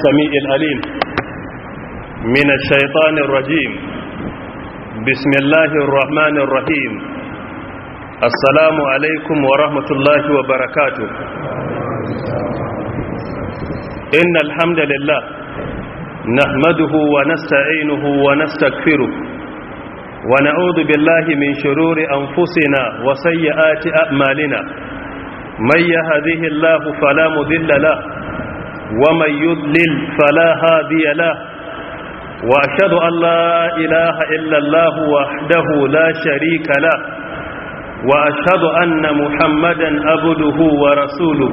السميع الأليم من الشيطان الرجيم بسم الله الرحمن الرحيم السلام عليكم ورحمة الله وبركاته إن الحمد لله نحمده ونستعينه ونستغفره ونعوذ بالله من شرور أنفسنا وسيئات أعمالنا من يهده الله فلا مذل له ومن يضلل فلا هادي له وأشهد أن لا إله إلا الله وحده لا شريك له وأشهد أن محمدا عبده ورسوله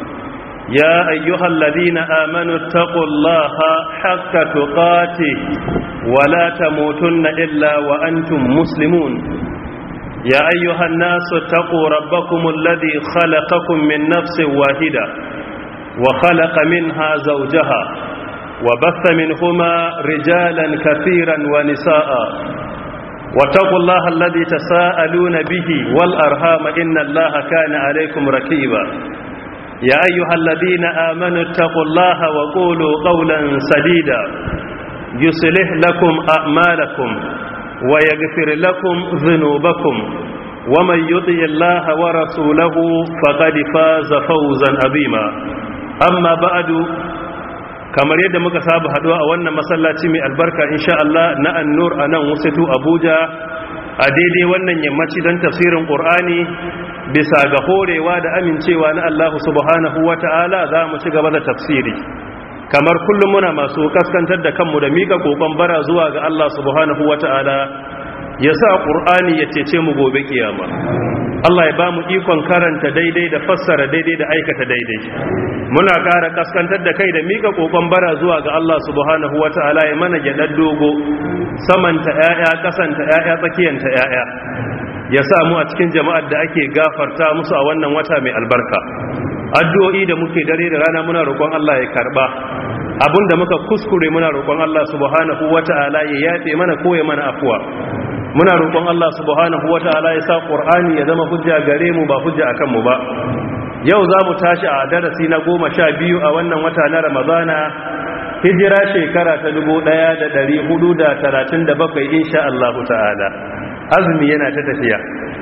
يا أيها الذين آمنوا اتقوا الله حق تقاته ولا تموتن إلا وأنتم مسلمون يا أيها الناس اتقوا ربكم الذي خلقكم من نفس واحدة وخلق منها زوجها وبث منهما رجالا كثيرا ونساء واتقوا الله الذي تساءلون به والأرهام إن الله كان عليكم ركيبا يا أيها الذين آمنوا اتقوا الله وقولوا قولا سديدا يصلح لكم أعمالكم ويغفر لكم ذنوبكم ومن يطع الله ورسوله فقد فاز فوزا عظيما أما بعد kamar yadda muka saba haduwa a wannan masallaci mai albarka insha Allah na annur a nan wasatu Abuja a daidai wannan yammaci don tafsirin Qur'ani bisa ga horewa da amincewa na Allah subhanahu wata'ala za mu ci gaba da tafsiri kamar kullum muna masu kaskantar da kanmu da mika kokon bara zuwa ga Allah subhanahu wata'ala ya sa Qur'ani ya cece mu gobe kiyama Allah ya ba mu ikon karanta daidai da fassara daidai da aikata daidai muna ƙara kaskantar da kai da mika kokon bara zuwa ga Allah subhanahu wata'ala ya mana gyaɗar dogo samanta ƴaƴa kasanta ƴaƴa tsakiyanta ƴaƴa ya sa mu a cikin jama'ar da ake gafarta musu a wannan wata mai albarka addu'o'i da muke dare da rana muna roƙon Allah ya karba abinda muka kuskure muna roƙon Allah subhanahu wata'ala ya yafe mana ko ya mana afuwa muna roƙon Allah subhanahu wata'ala ya sa Qur'ani ya zama hujja gare mu ba hujja akan mu ba yau za mu tashi a darasi na goma sha biyu a wannan wata na Ramadana hijira shekara ta dubu ɗaya da ɗari hudu da talatin da bakwai insha Allah ta'ala azumi yana ta tafiya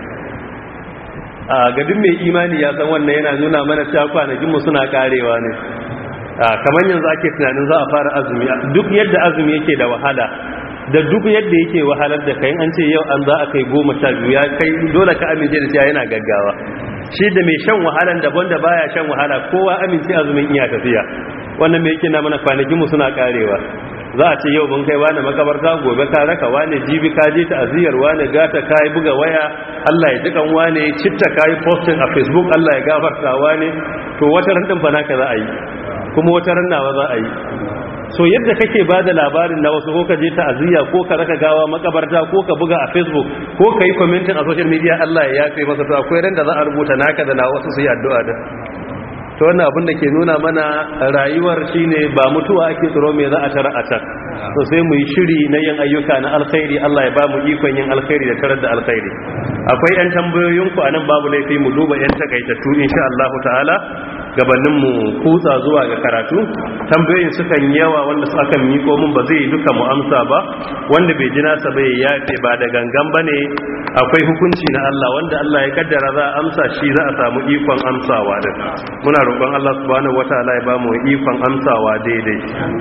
a gadin mai imani ya san wannan yana nuna mana cewa kwanakinmu suna karewa ne kamar yanzu ake tunanin za a fara azumi duk yadda azumi yake da wahala da duk yadda yake wahalar da kai an ce yau an za a kai goma sha biyu ya kai dole ka amince da cewa yana gaggawa shi da mai shan wahalan daban da baya shan wahala kowa amince azumin iya tafiya wannan mai yake na mana kwanakin mu suna karewa za a ce yau mun kai wani makabarta gobe ka raka wani jibi ka je ta aziyar wani gata ka yi buga waya Allah ya jikan wani citta ka yi posting a facebook Allah ya gafarta wani to wata ran din fa naka za a yi kuma wata ran nawa za a yi so yadda kake ba da labarin na wasu ko ka je ta'aziyya ko ka raka gawa makabarta ko ka buga a facebook ko ka yi commenting a social media Allah ya yafe maka to akwai ran da za a rubuta naka da na wasu su yi addu'a da to wannan abin da ke nuna mana rayuwar shine ba mutuwa ake tsoro me za a tara a can to sai mu yi shiri na yin ayyuka na alkhairi Allah ya ba mu ikon yin alkhairi da tarar da alkhairi akwai yan tambayoyinku a nan babu laifi mu duba yan takaitattu insha Allah ta'ala gabanin mu kutsa zuwa ga karatu tambayoyin sukan yawa wanda su akan miko mun ba zai duka mu amsa ba wanda bai ji nasa bai yafe ba da gangan bane akwai hukunci na Allah wanda Allah ya kaddara za a amsa shi za a samu ikon amsawa din muna roƙon Allah subhanahu wataala ya ba mu ikon amsawa daidai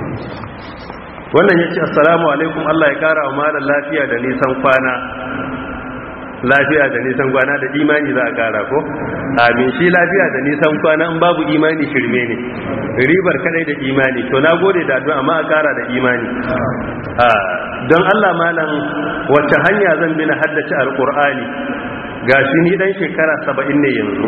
wannan yace assalamu alaikum Allah ya kara wa malam lafiya da nisan kwana lafiya da nisan kwana da imani za a kara ko amin shi lafiya da nisan kwana in babu imani shirme ne ribar kadai da imani to na gode da addu'a amma a kara da imani don Allah malam wacce hanya zan bi na haddace alqur'ani gashi ni dan shekara 70 ne yanzu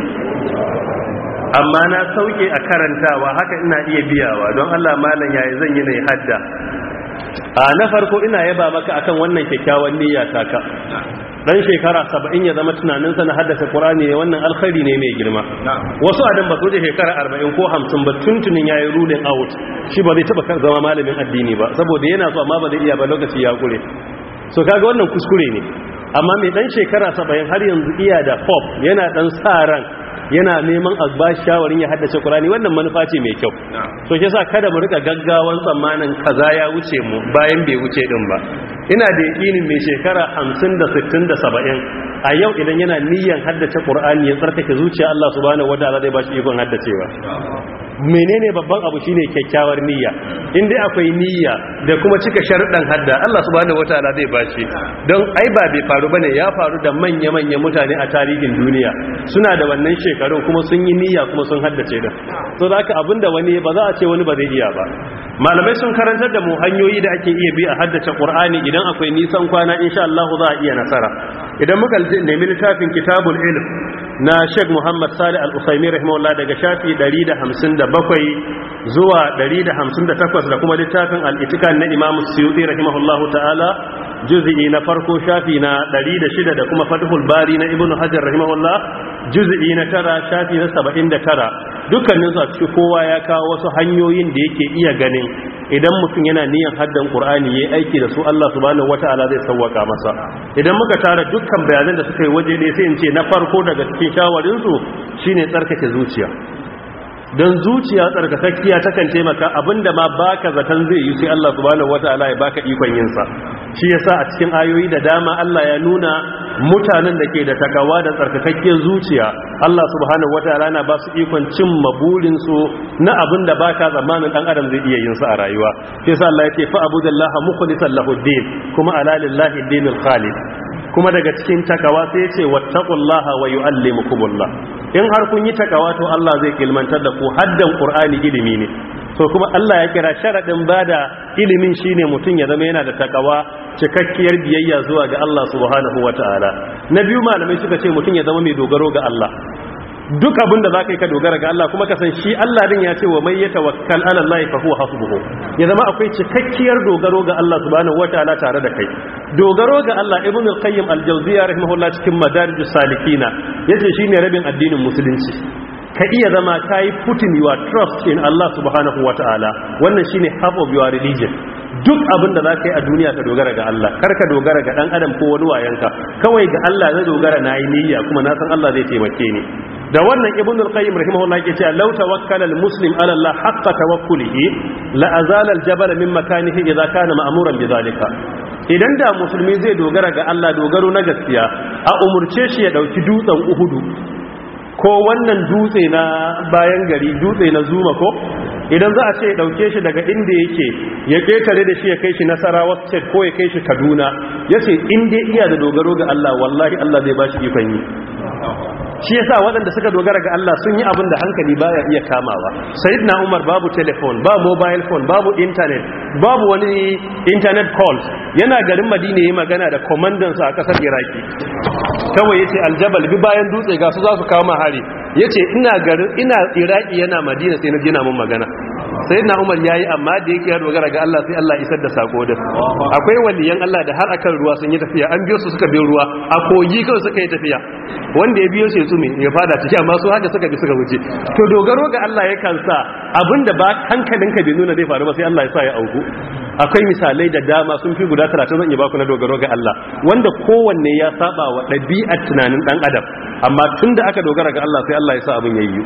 amma na sauke a karantawa haka ina iya biyawa don Allah malam yayi zan yi na hadda a na farko ina yaba maka akan wannan kyakkyawan niyya taka dan shekara saba'in ya zama tunaninsa na haddasa ƙurani ne wannan alkhari ne mai girma wasu adam ba su da shekara arba'in ko hamsin ba tuntunin ya yi ruling out shi ba zai taɓa zama malamin addini ba saboda yana so amma ba zai iya ba lokaci ya kure so kaga wannan kuskure ne amma mai dan shekara saba'in har yanzu iya da pop yana dan sa ran yana neman a ba shawarin ya haddace Qur'ani wannan manufa ce mai kyau so shi yasa kada mu rika gaggawan tsammanin kaza ya wuce mu bayan bai wuce din ba ina da yakinin mai shekara 50 da 60 da 70 a yau idan yana niyyar haddace Qur'ani ya tsarkake zuciya Allah subhanahu wataala zai ba shi ikon haddacewa menene babban abu shine kyakkyawar niyya in dai akwai niyya da kuma cika sharuɗan hadda Allah subhanahu wataala zai bashi don ai ba bai faru bane ya faru da manya manyan mutane a tarihin duniya suna da wannan shekarun kuma sun yi niyya kuma sun haddace da so da haka abinda wani ba za a ce wani ba zai iya ba malamai sun karantar da mu hanyoyi da ake iya bi a haddace Qur'ani idan akwai nisan kwana insha Allah za a iya nasara idan muka nemi littafin kitabul ilm na Sheikh Muhammad Salih Al-Usaimi rahimahullah daga shafi 157 zuwa 158 da kuma littafin Al-Itikan na Imam Suyuti rahimahullah ta'ala juz'i na farko shafi na 106 da kuma Fathul Bari na Ibn Hajar rahimahullah juz'i na tara shafi na 79 dukkanin su a cikin kowa ya kawo wasu hanyoyin da yake iya ganin idan mutum yana niyan haddan Qur'ani yayi aiki da su Allah subhanahu wataala zai sauwaka masa idan muka tara dukkan bayanan da suka yi waje ne sai in ce na farko daga cikin shawarin su shine tsarkake zuciya don zuciya tsarkakakkiya takan taimaka abinda ma baka zaton zai yi sai Allah subhanahu wataala ya baka ikon yin sa shi yasa a cikin ayoyi da dama Allah ya nuna mutanen da ke da takawa da tsarkakakkiyar zuciya Allah subhanahu wataala na ba su ikon cin maburin su na abinda baka zamanin dan adam zai iya yin sa a rayuwa shi yasa Allah yake fa abudallaha mukhlishan lahu din kuma ala lillahi dinul khalid kuma daga cikin takawa sai ya ce wattaqullaha wa yuallimukumullah in har kun yi takawa to Allah zai ilmantar da ku haddan qur'ani ilimi ne so kuma Allah ya kira sharadin bada ilimin shine mutum ya zama yana da takawa cikakkiyar biyayya zuwa ga Allah subhanahu wataala na biyu malamai suka ce mutum ya zama mai dogaro ga Allah duk abin da za ka yi ka dogara ga Allah kuma ka san shi Allah din ya ce wa mai ya tawakkal ala Allah fa huwa hasbuhu ya zama akwai cikakkiyar dogaro ga Allah subhanahu wataala tare da kai dogaro ga Allah ibn al-qayyim al-jawziyya rahimahullah cikin madarijus salikina yace shine rabin addinin musulunci ka iya zama kai putting your trust in Allah subhanahu wataala wannan shine half of your religion duk abin da za ka yi a duniya ka dogara ga Allah kar ka dogara ga dan adam ko wani wayanka kawai ga Allah zai dogara na yi niyya kuma na san Allah zai taimake ni da wannan ibn al-qayyim rahimahullah yake cewa law tawakkala al-muslim ala Allah haqqa tawakkulihi la azala al-jabal min makanihi idza kana ma'muran bidhalika idan da musulmi zai dogara ga Allah dogaro na gaskiya a umurce shi ya dauki dutsen uhudu ko wannan dutse na bayan gari dutse na zuma ko idan za a ce ya dauke shi daga inda yake ya ketare da shi ya kai shi nasarawa state ko ya kai shi kaduna ya ce inda iya da dogaro ga Allah wallahi Allah zai ba shi ikon yi shi yasa waɗanda suka dogara ga Allah sun yi abin da hankali baya iya kamawa sayyidina Umar babu telephone ba mobile phone babu internet babu wani internet calls yana garin Madina yayin magana da commandan sa a kasar Iraki kawai yace aljabal bi bayan dutse ga su za su kawo mahari yace ina garin ina Iraki yana Madina sai na jina mun magana sayyidina Umar yayi amma da yake ya dogara ga Allah sai Allah isar da sako da akwai waliyan Allah da har akan ruwa sun yi tafiya an biyo su suka biyo ruwa a kogi kawai suka yi tafiya wanda ya biyo shi tsume ya fada ciki amma su haka suka bi suka wuce to dogaro ga Allah yakan sa abinda ba hankalinka bai nuna zai faru ba sai Allah ya sa ya auku akwai misalai da dama sun fi guda 30 zan yi baku na dogaro ga Allah wanda kowanne ya saba wa ɗabi'ar tunanin dan adam amma tunda aka dogara ga Allah sai Allah ya sa abin yayi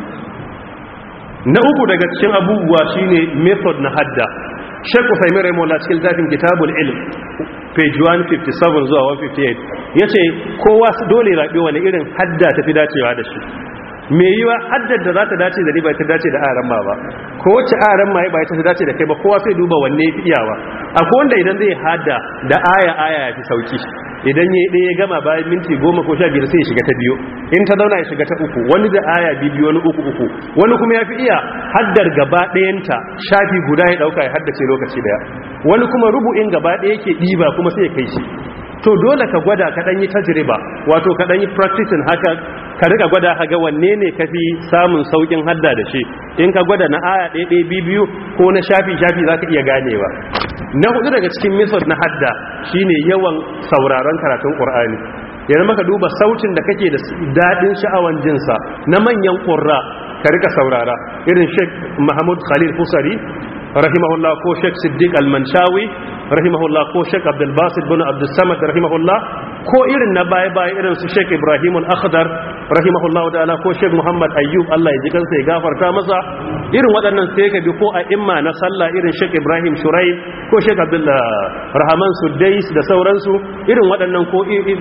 na uku daga cikin abubuwa shine method na hadda Sheikh Uthaymeen Rahimahullah cikin zafin Kitabul Ilm page 157 zuwa 158 yace kowa dole rabi wani irin hadda tafi dacewa da shi me yiwa haddar da za ta dace da ni ba ta dace da aran ma ba ko wacce aran ma ba ta dace da kai ba kowa sai duba wanne ya fi iyawa akwai wanda idan zai hadda da aya aya ya fi sauki idan ya ɗaya gama bayan minti goma ko sha biyar sai ya shiga ta biyu in ta zauna ya shiga ta uku wani da aya biyu wani uku uku wani kuma ya fi iya haddar gaba ɗayanta shafi guda ya ɗauka ya haddace lokaci daya wani kuma rubu'in gaba ɗaya yake ɗiba kuma sai ya kai shi to dole ka gwada ka ɗan yi tajriba wato ka ɗan yi practicing haka ka riga gwada ka ga wanne ne ka fi samun saukin hadda da shi in ka gwada na aya ɗaya ɗaya biyu ko na shafi shafi za ka iya ganewa na hudu daga cikin method na hadda shine yawan sauraron karatun qur'ani yanzu maka duba sautin da kake da dadin sha'awan jinsa na manyan qurra ka rika saurara irin Sheikh Mahmud Khalil Fusari rahimahullah ko Sheikh Siddiq Al-Manshawi rahimahullah ko Sheikh Abdul Basit bin Abdul Samad rahimahullah ko irin na baya baya irin su Sheikh Ibrahim Al-Akhdar rahimahullahu ta'ala ko Sheikh Muhammad Ayyub Allah ya ji kansa ya gafarta masa irin waɗannan sai ka bi ko a imma na sallah irin Sheikh Ibrahim Shurai ko Sheikh Abdullah Rahman Sudais da sauransu irin waɗannan ko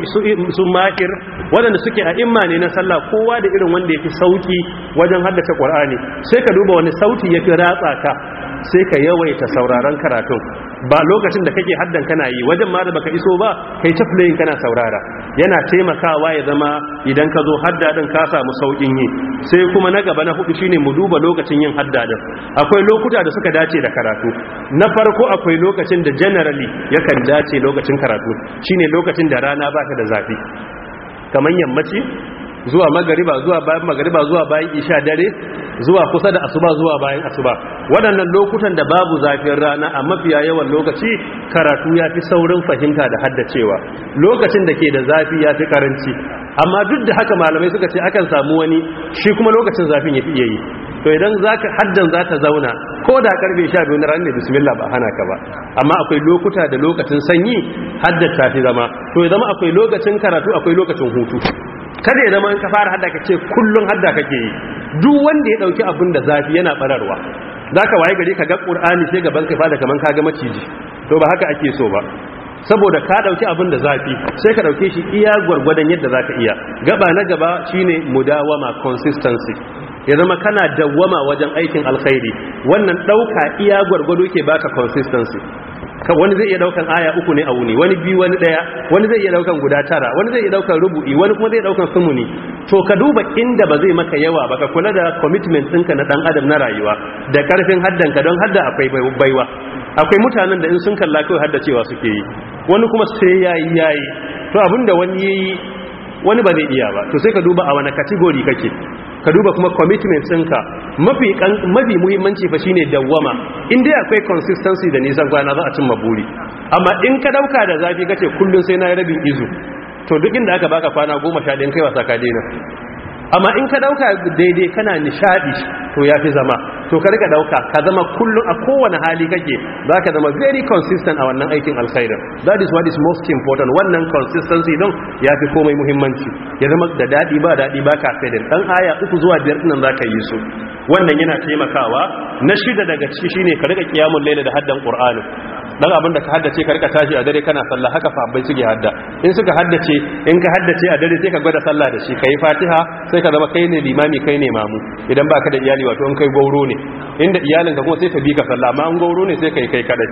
su makir waɗanda suke a imma ne na sallah kowa da irin wanda yafi sauki wajen haddace Qur'ani sai ka duba wani sauti yafi ratsa ka sai ka yawaita sauraron karatun ba lokacin da kake haddan kana yi wajen ma da baka iso ba kai ta playing kana saurara yana taimakawa ya zama idan ka zo hadda din ka samu saukin yi sai kuma na gaba na hudu shine mu duba lokacin yin hadda din akwai lokuta da suka dace da karatu na farko akwai lokacin da generally yakan dace lokacin karatu shine lokacin da rana baka da zafi kamar yammaci zuwa magariba zuwa bayan magariba zuwa bayan isha dare zuwa kusa da asuba zuwa bayan asuba waɗannan lokutan da babu zafin rana a mafiya yawan lokaci karatu ya fi saurin fahimta da haddacewa lokacin da ke da zafi ya fi karanci amma duk da haka malamai suka ce akan samu wani shi kuma lokacin zafin ya fi iya yi to idan zaka haddan za ta zauna ko da karfe 12 na ranar bismillah ba hana ka ba amma akwai lokuta da lokacin sanyi haddata fi zama to ya zama akwai lokacin karatu akwai lokacin hutu kada ya zama in ka fara hadda ka ce kullun hadda kake yi duk wanda ya dauki abin da zafi yana bararwa zaka waye gari ka ga qur'ani sai gaban ka fada kaman ka ga maciji to ba haka ake so ba saboda ka dauki abin da zafi sai ka dauke shi iya gwargwadon yadda zaka iya gaba na gaba shine mudawama consistency ya zama kana dawwama wajen aikin alkhairi wannan dauka iya gwargwado ke baka consistency wani zai iya daukan aya uku ne a wuni wani biyu wani daya wani zai iya daukan guda tara wani zai iya daukan rubu'i wani kuma zai daukan sumuni to ka duba inda ba zai maka yawa ba ka kula da commitment ɗinka na dan adam na rayuwa da karfin haddanka don hadda akwai baiwa akwai mutanen da in sun kalla kawai haddacewa suke yi wani kuma sai yayi yayi to abinda wani yayi wani ba zai iya ba to sai ka duba a wani category kake ka duba kuma commitment ɗinka mafi mafi muhimmanci fa shine dawwama in dai akwai consistency da nisan kwana za a cimma buri amma in ka dauka da zafi kace kullun sai na yi rabin izu to duk inda aka baka kwana 11 kai wasa ka daina amma in ka dauka daidai kana nishadi to yafi zama to ka rika dauka ka zama kullun a kowane hali kake zaka zama very consistent a wannan aikin alkhairin that is what is most important wannan consistency don yafi komai muhimmanci ya zama da dadi ba dadi ba ka fadin dan aya uku zuwa biyar din zaka yi su wannan yana taimakawa na shida daga ciki shine ka rika kiyamul laila da haddan qur'ani dan abin da ka haddace ka rika tashi a dare kana sallah haka fa suke hadda in suka haddace in ka haddace a dare sai ka gwada sallah da shi kai fatiha sai ka zama kai ne limami kai ne mamu idan baka da iyali wato in kai gauro ne inda iyalin ka kuma sai ta bi ka sallah amma an gauro ne sai kai kai kadai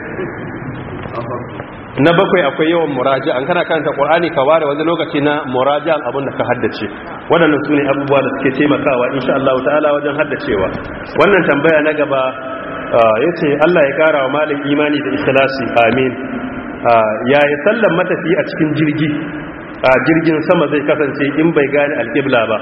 na bakwai akwai yawan muraja an kana karanta qur'ani ka ware wani lokaci na muraja abin da ka haddace waɗannan sune abubuwa da suke taimakawa insha Allah ta'ala wajen haddacewa wannan tambaya na gaba ya ce Allah ya kara wa malin imani da ikhlasi amin ya yi sallan matafi a cikin jirgi a jirgin sama zai kasance in bai gane alƙibla ba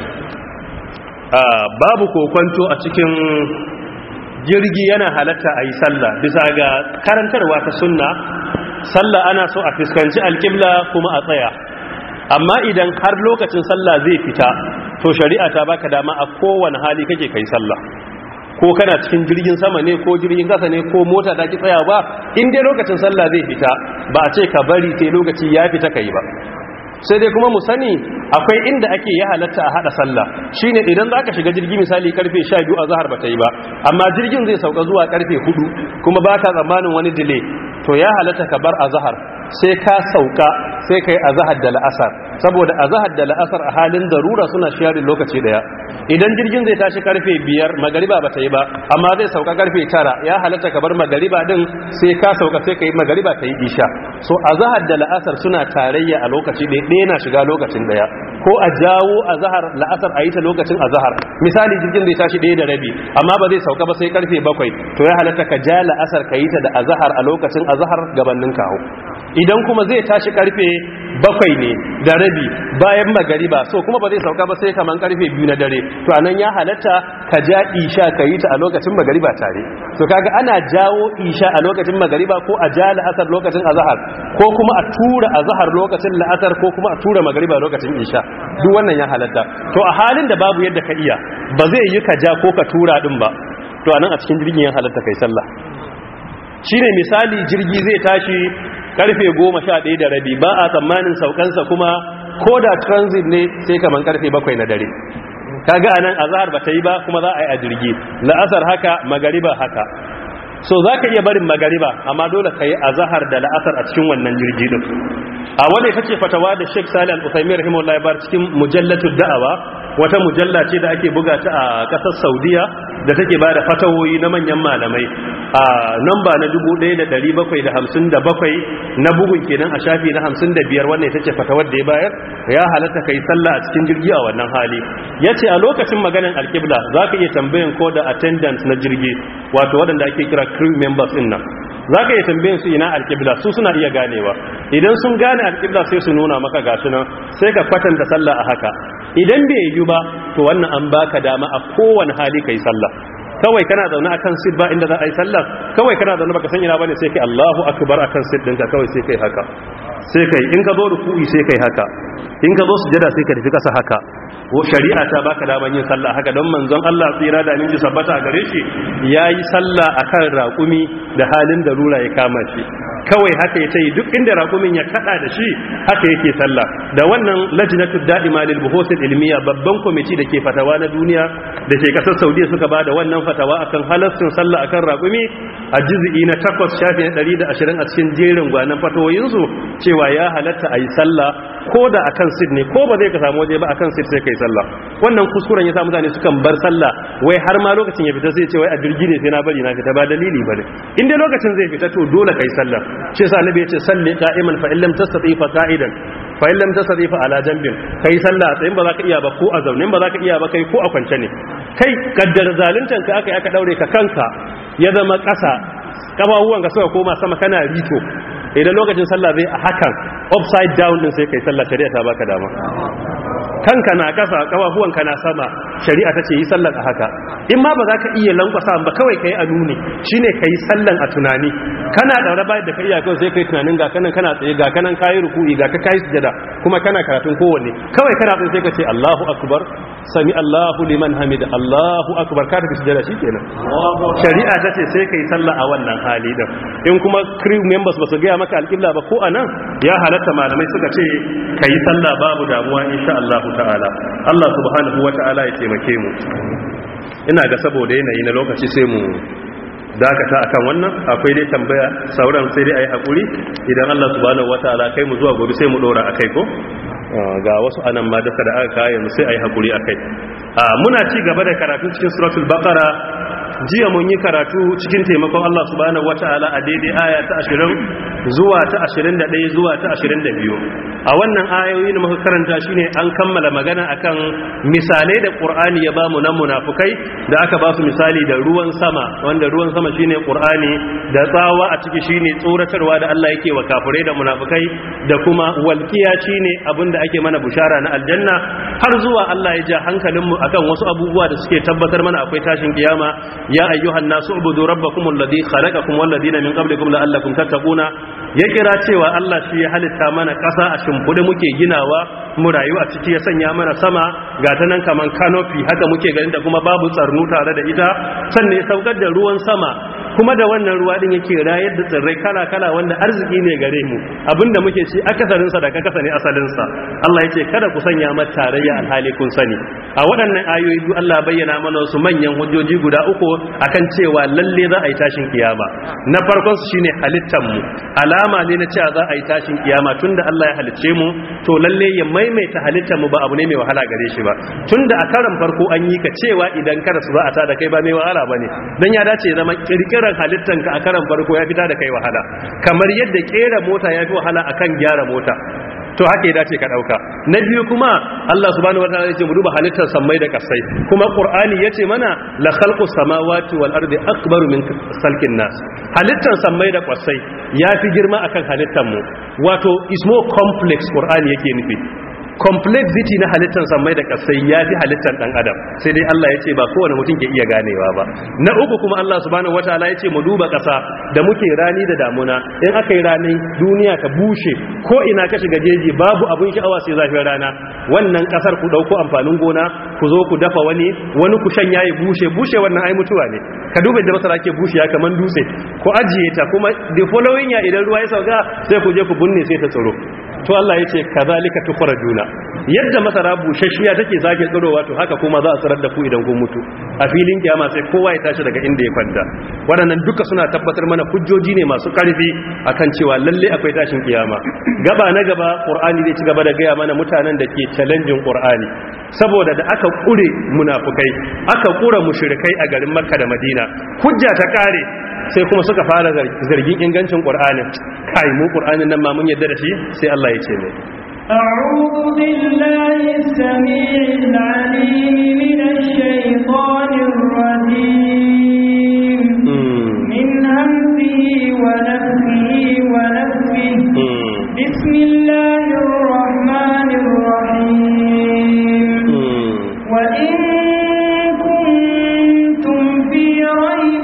babu kokwanto a cikin jirgi yana halatta a yi sallah bisa ga karantarwa ta sunna sallah ana so a fuskanci alƙibla kuma a tsaya amma idan har lokacin sallah zai fita to shari'a ta baka dama a kowane hali kake kai sallah ko kana cikin jirgin sama ne ko jirgin kasa ne ko mota ta ki tsaya ba in dai lokacin sallah zai fita ba a ce ka bari sai lokaci ya fita kai ba sai dai kuma mu sani akwai inda ake ya halatta a hada sallah shine idan za ka shiga jirgi misali karfe 12 a zahar ba ta yi ba amma jirgin zai sauka zuwa karfe 4 kuma ba ka tsammanin wani delay to ya halatta ka bar a zahar sai ka sauka sai kai azhar da la'asar saboda azhar da la'asar a halin darura suna sharing lokaci daya idan jirgin zai tashi karfe 5 magariba ba ta yi ba amma zai sauka karfe 9 ya halatta ka bar magariba din sai ka sauka sai kai magariba ta yi isha so azhar da la'asar suna tarayya a lokaci daya ɗaya na shiga lokacin daya ko a jawo azhar la'asar a yi ta lokacin azhar misali jirgin zai tashi ɗaya da rabi amma ba zai sauka ba sai karfe 7 to ya halatta ka ja la'asar ka yi ta da azhar a lokacin azhar gabanin kawo idan kuma zai tashi karfe bakwai ne da rabi bayan magariba so kuma ba zai sauka ba sai kaman karfe biyu na dare to anan ya halatta ka ja isha ka yi ta a lokacin magariba tare so kaga ana jawo isha a lokacin magariba ko a ja la'asar lokacin azhar ko kuma a tura azhar lokacin la'asar ko kuma a tura magariba lokacin isha duk wannan ya halatta to a halin da babu yadda ka iya ba zai yi ka ja ko ka tura din ba to anan a cikin jirgin ya halatta kai sallah shine misali jirgi zai tashi karfe goma sha ɗaya da rabi ba a tsammanin saukansa kuma ko da transit ne sai kaman karfe bakwai na dare kaga anan azhar ba ta yi ba kuma za a yi a jirgi la'asar haka magariba haka so za ka iya barin magariba amma dole ka yi azhar da la'asar a cikin wannan jirgi din a wanda ita ce fatawa da Sheikh Salih Al-Uthaymeen rahimahullah ya bar cikin mujallatud da'awa wata mujalla ce da ake buga ta a kasar Saudiya da take ba da fatawoyi na manyan malamai a namba na 1757 na bugun kenan a shafi na 55 wannan ita ce fatawar da ya bayar ya halatta kai sallah a cikin jirgi a wannan hali yace a lokacin maganan alqibla zaka iya tambayan ko da attendant na jirgi wato waɗanda ake kira crew members din nan za ka yi tambayin su ina alƙibla su suna iya ganewa idan sun gane alƙibla sai su nuna maka gasu nan sai ka kwatanta sallah a haka idan bai yi ba to wannan an baka dama a kowane hali ka yi sallah kawai kana zaune akan sit ba inda za a yi sallah kawai kana zaune baka san ina bane sai kai Allahu akbar akan sit ɗinka kawai sai kai haka sai kai in ka zo ruku'i sai kai haka in ka zo sujada sai ka tafi kasa haka ko shari'a ta baka daman yin sallah haka don manzon Allah tsira da aminci sabbata a gare shi yayi sallah akan raƙumi da halin da rura ya kama shi kawai haka ya tayi duk inda raƙumin ya kada da shi haka yake sallah da wannan lajnatu da'ima lil buhuth ilmiya babban kwamiti da ke fatawa na duniya da ke kasar Saudiya suka bada wannan fatawa akan halastin sallah akan raƙumi a juz'i na 8 shafi na 120 a cikin jerin gwanan fatawoyin su cewa ya halatta ayi sallah ko da akan sit ne ko ba zai ka samu waje ba akan sit sai kai sallah wannan kuskuren ya sa mutane sukan bar sallah wai har ma lokacin ya fita sai ce wai a jirgi ne sai na bari na fita ba dalili bane in dai lokacin zai fita to dole kai sallah shi yasa annabi ya ce salli qa'iman fa illam tastati fa qa'idan fa illam tastati fa ala janbin kai sallah a tsayin ba za ka iya ba ko a zaune ba za ka iya ba kai ko a kwance ne kai kaddar zaluntan ka aka aka daure ka kanka ya zama ƙasa kafafuwan ka suka koma sama kana rito idan lokacin sallah zai a hakan upside down din sai kai sallah shari'a ta baka dama kanka na kasa kafafuwanka na sama shari'a ta ce yi sallan a haka in ma ba za ka iya lankwasa ba kawai kai a nuni shine kai sallan a tunani kana daure bayan da ka iya kawai sai kai tunanin ga kanan kana tsaye ga kanan kayi ruku'i ga ka kayi sujada kuma kana karatun kowanne kawai kana tsaye sai ka ce Allahu akbar sami Allahu liman hamida Allahu akbar ka tafi sujada shikenan shari'a ta ce sai kai sallah a wannan hali din in kuma crew members ba su ga maka alƙibla ba ko anan ya halatta malamai suka ce kai sallah babu damuwa insha Allah ta'ala Allah subhanahu wata'ala ya taimake mu ina ga saboda yanayi na lokaci sai mu dakata akan wannan akwai dai tambaya sauran sai dai ayi hakuri idan Allah subhanahu wata'ala kai mu zuwa gobe sai mu dora akai ko ga wasu anan ma duka da aka kawo mu sai ayi hakuri akai muna ci gaba da karatu cikin suratul baqara jiya mun yi karatu cikin taimakon Allah subhanahu wata'ala a daidai aya ta 20 zuwa ta 21 zuwa ta 22 a wannan ayoyi da muka karanta shine an kammala magana akan misalai da Qur'ani ya bamu nan munafukai da aka ba su misali da ruwan sama wanda ruwan sama shine Qur'ani da tsawa a ciki shine tsoratarwa da Allah yake wa kafirai da munafukai da kuma walkiya shine abinda ake mana bushara na aljanna har zuwa Allah ya ja hankalinmu akan wasu abubuwa da suke tabbatar mana akwai tashin kiyama ya ayyuhan nasu ubudu rabbakum alladhi khalaqakum wal ladina min qablikum la'allakum tattaquna ya kira cewa Allah shi ya halitta mana ƙasa a shimfude muke ginawa mu rayu a ciki ya sanya mana sama ga ta nan kaman canopy haka muke ganin da kuma babu tsarnu tare da ita sannan ya saukar da ruwan sama kuma da wannan ruwa din yake rayar da tsirrai kala kala wanda arziki ne gare mu abinda muke ci akasarin sa da kasa ne asalin sa Allah yace kada ku sanya mata tarayya alhali kun sani a waɗannan ayoyi biyu Allah bayyana mana wasu manyan hujjoji guda uku akan cewa lalle za a yi tashin kiyama na farkon su shine halittar mu alama ne na cewa za a yi tashin kiyama tunda Allah ya halicce mu to lalle ya maimaita halittar mu ba abu ne mai wahala gare shi ba tunda a karan farko an yi ka cewa idan kada su za a ta da kai ba mai wahala bane dan ya dace ya zama kirkirar halittanka a karan farko ya fita da kai wahala kamar yadda kera mota ya fi wahala akan gyara mota to haka ya dace ka dauka na biyu kuma Allah subhanahu wataala ya ce mu duba halittar samai da kasai kuma qur'ani yace mana la khalqu samawati wal ardi akbaru min khalqin nas halittar samai da kasai yafi girma akan halittar mu wato is more complex qur'ani yake nufi complexity na halittar samai da kasai ya fi halittar dan adam sai dai Allah ya ce ba kowane mutum ke iya ganewa ba na uku kuma Allah subhanahu wataala ya ce mu duba kasa da muke rani da damuna in aka yi rani duniya ta bushe ko ina ka shiga jeji babu abun sha'awa sai zafin rana wannan kasar ku dauko amfanin gona ku zo ku dafa wani wani ku shanya ya bushe bushe wannan ai mutuwa ne ka duba da masara ke bushe ya kaman dutse ko ajiye ta kuma the following ya idan ruwa ya sauka sai ku je ku bunne sai ta tsoro to Allah ya ce kazalika tukhrajuna yadda masara bushashiya take zage tsirowa to haka kuma za a tsirar da ku idan kun mutu a filin kiyama sai kowa ya tashi daga inda ya kwanta waɗannan duka suna tabbatar mana hujjoji ne masu ƙarfi akan cewa lalle akwai tashin kiyama gaba na gaba qur'ani zai ci gaba da gaya mana mutanen da ke challenging qur'ani saboda da aka kure munafukai aka kura mushrikai a garin makka da madina hujja ta kare sai kuma suka fara zargin ingancin qur'anin kai mu qur'anin nan ma mun yadda da shi sai Allah ya ce mai أعوذ بالله السميع العليم من الشيطان الرجيم من همزه ونفسه ونفسه بسم الله الرحمن الرحيم وإن كنتم في ريب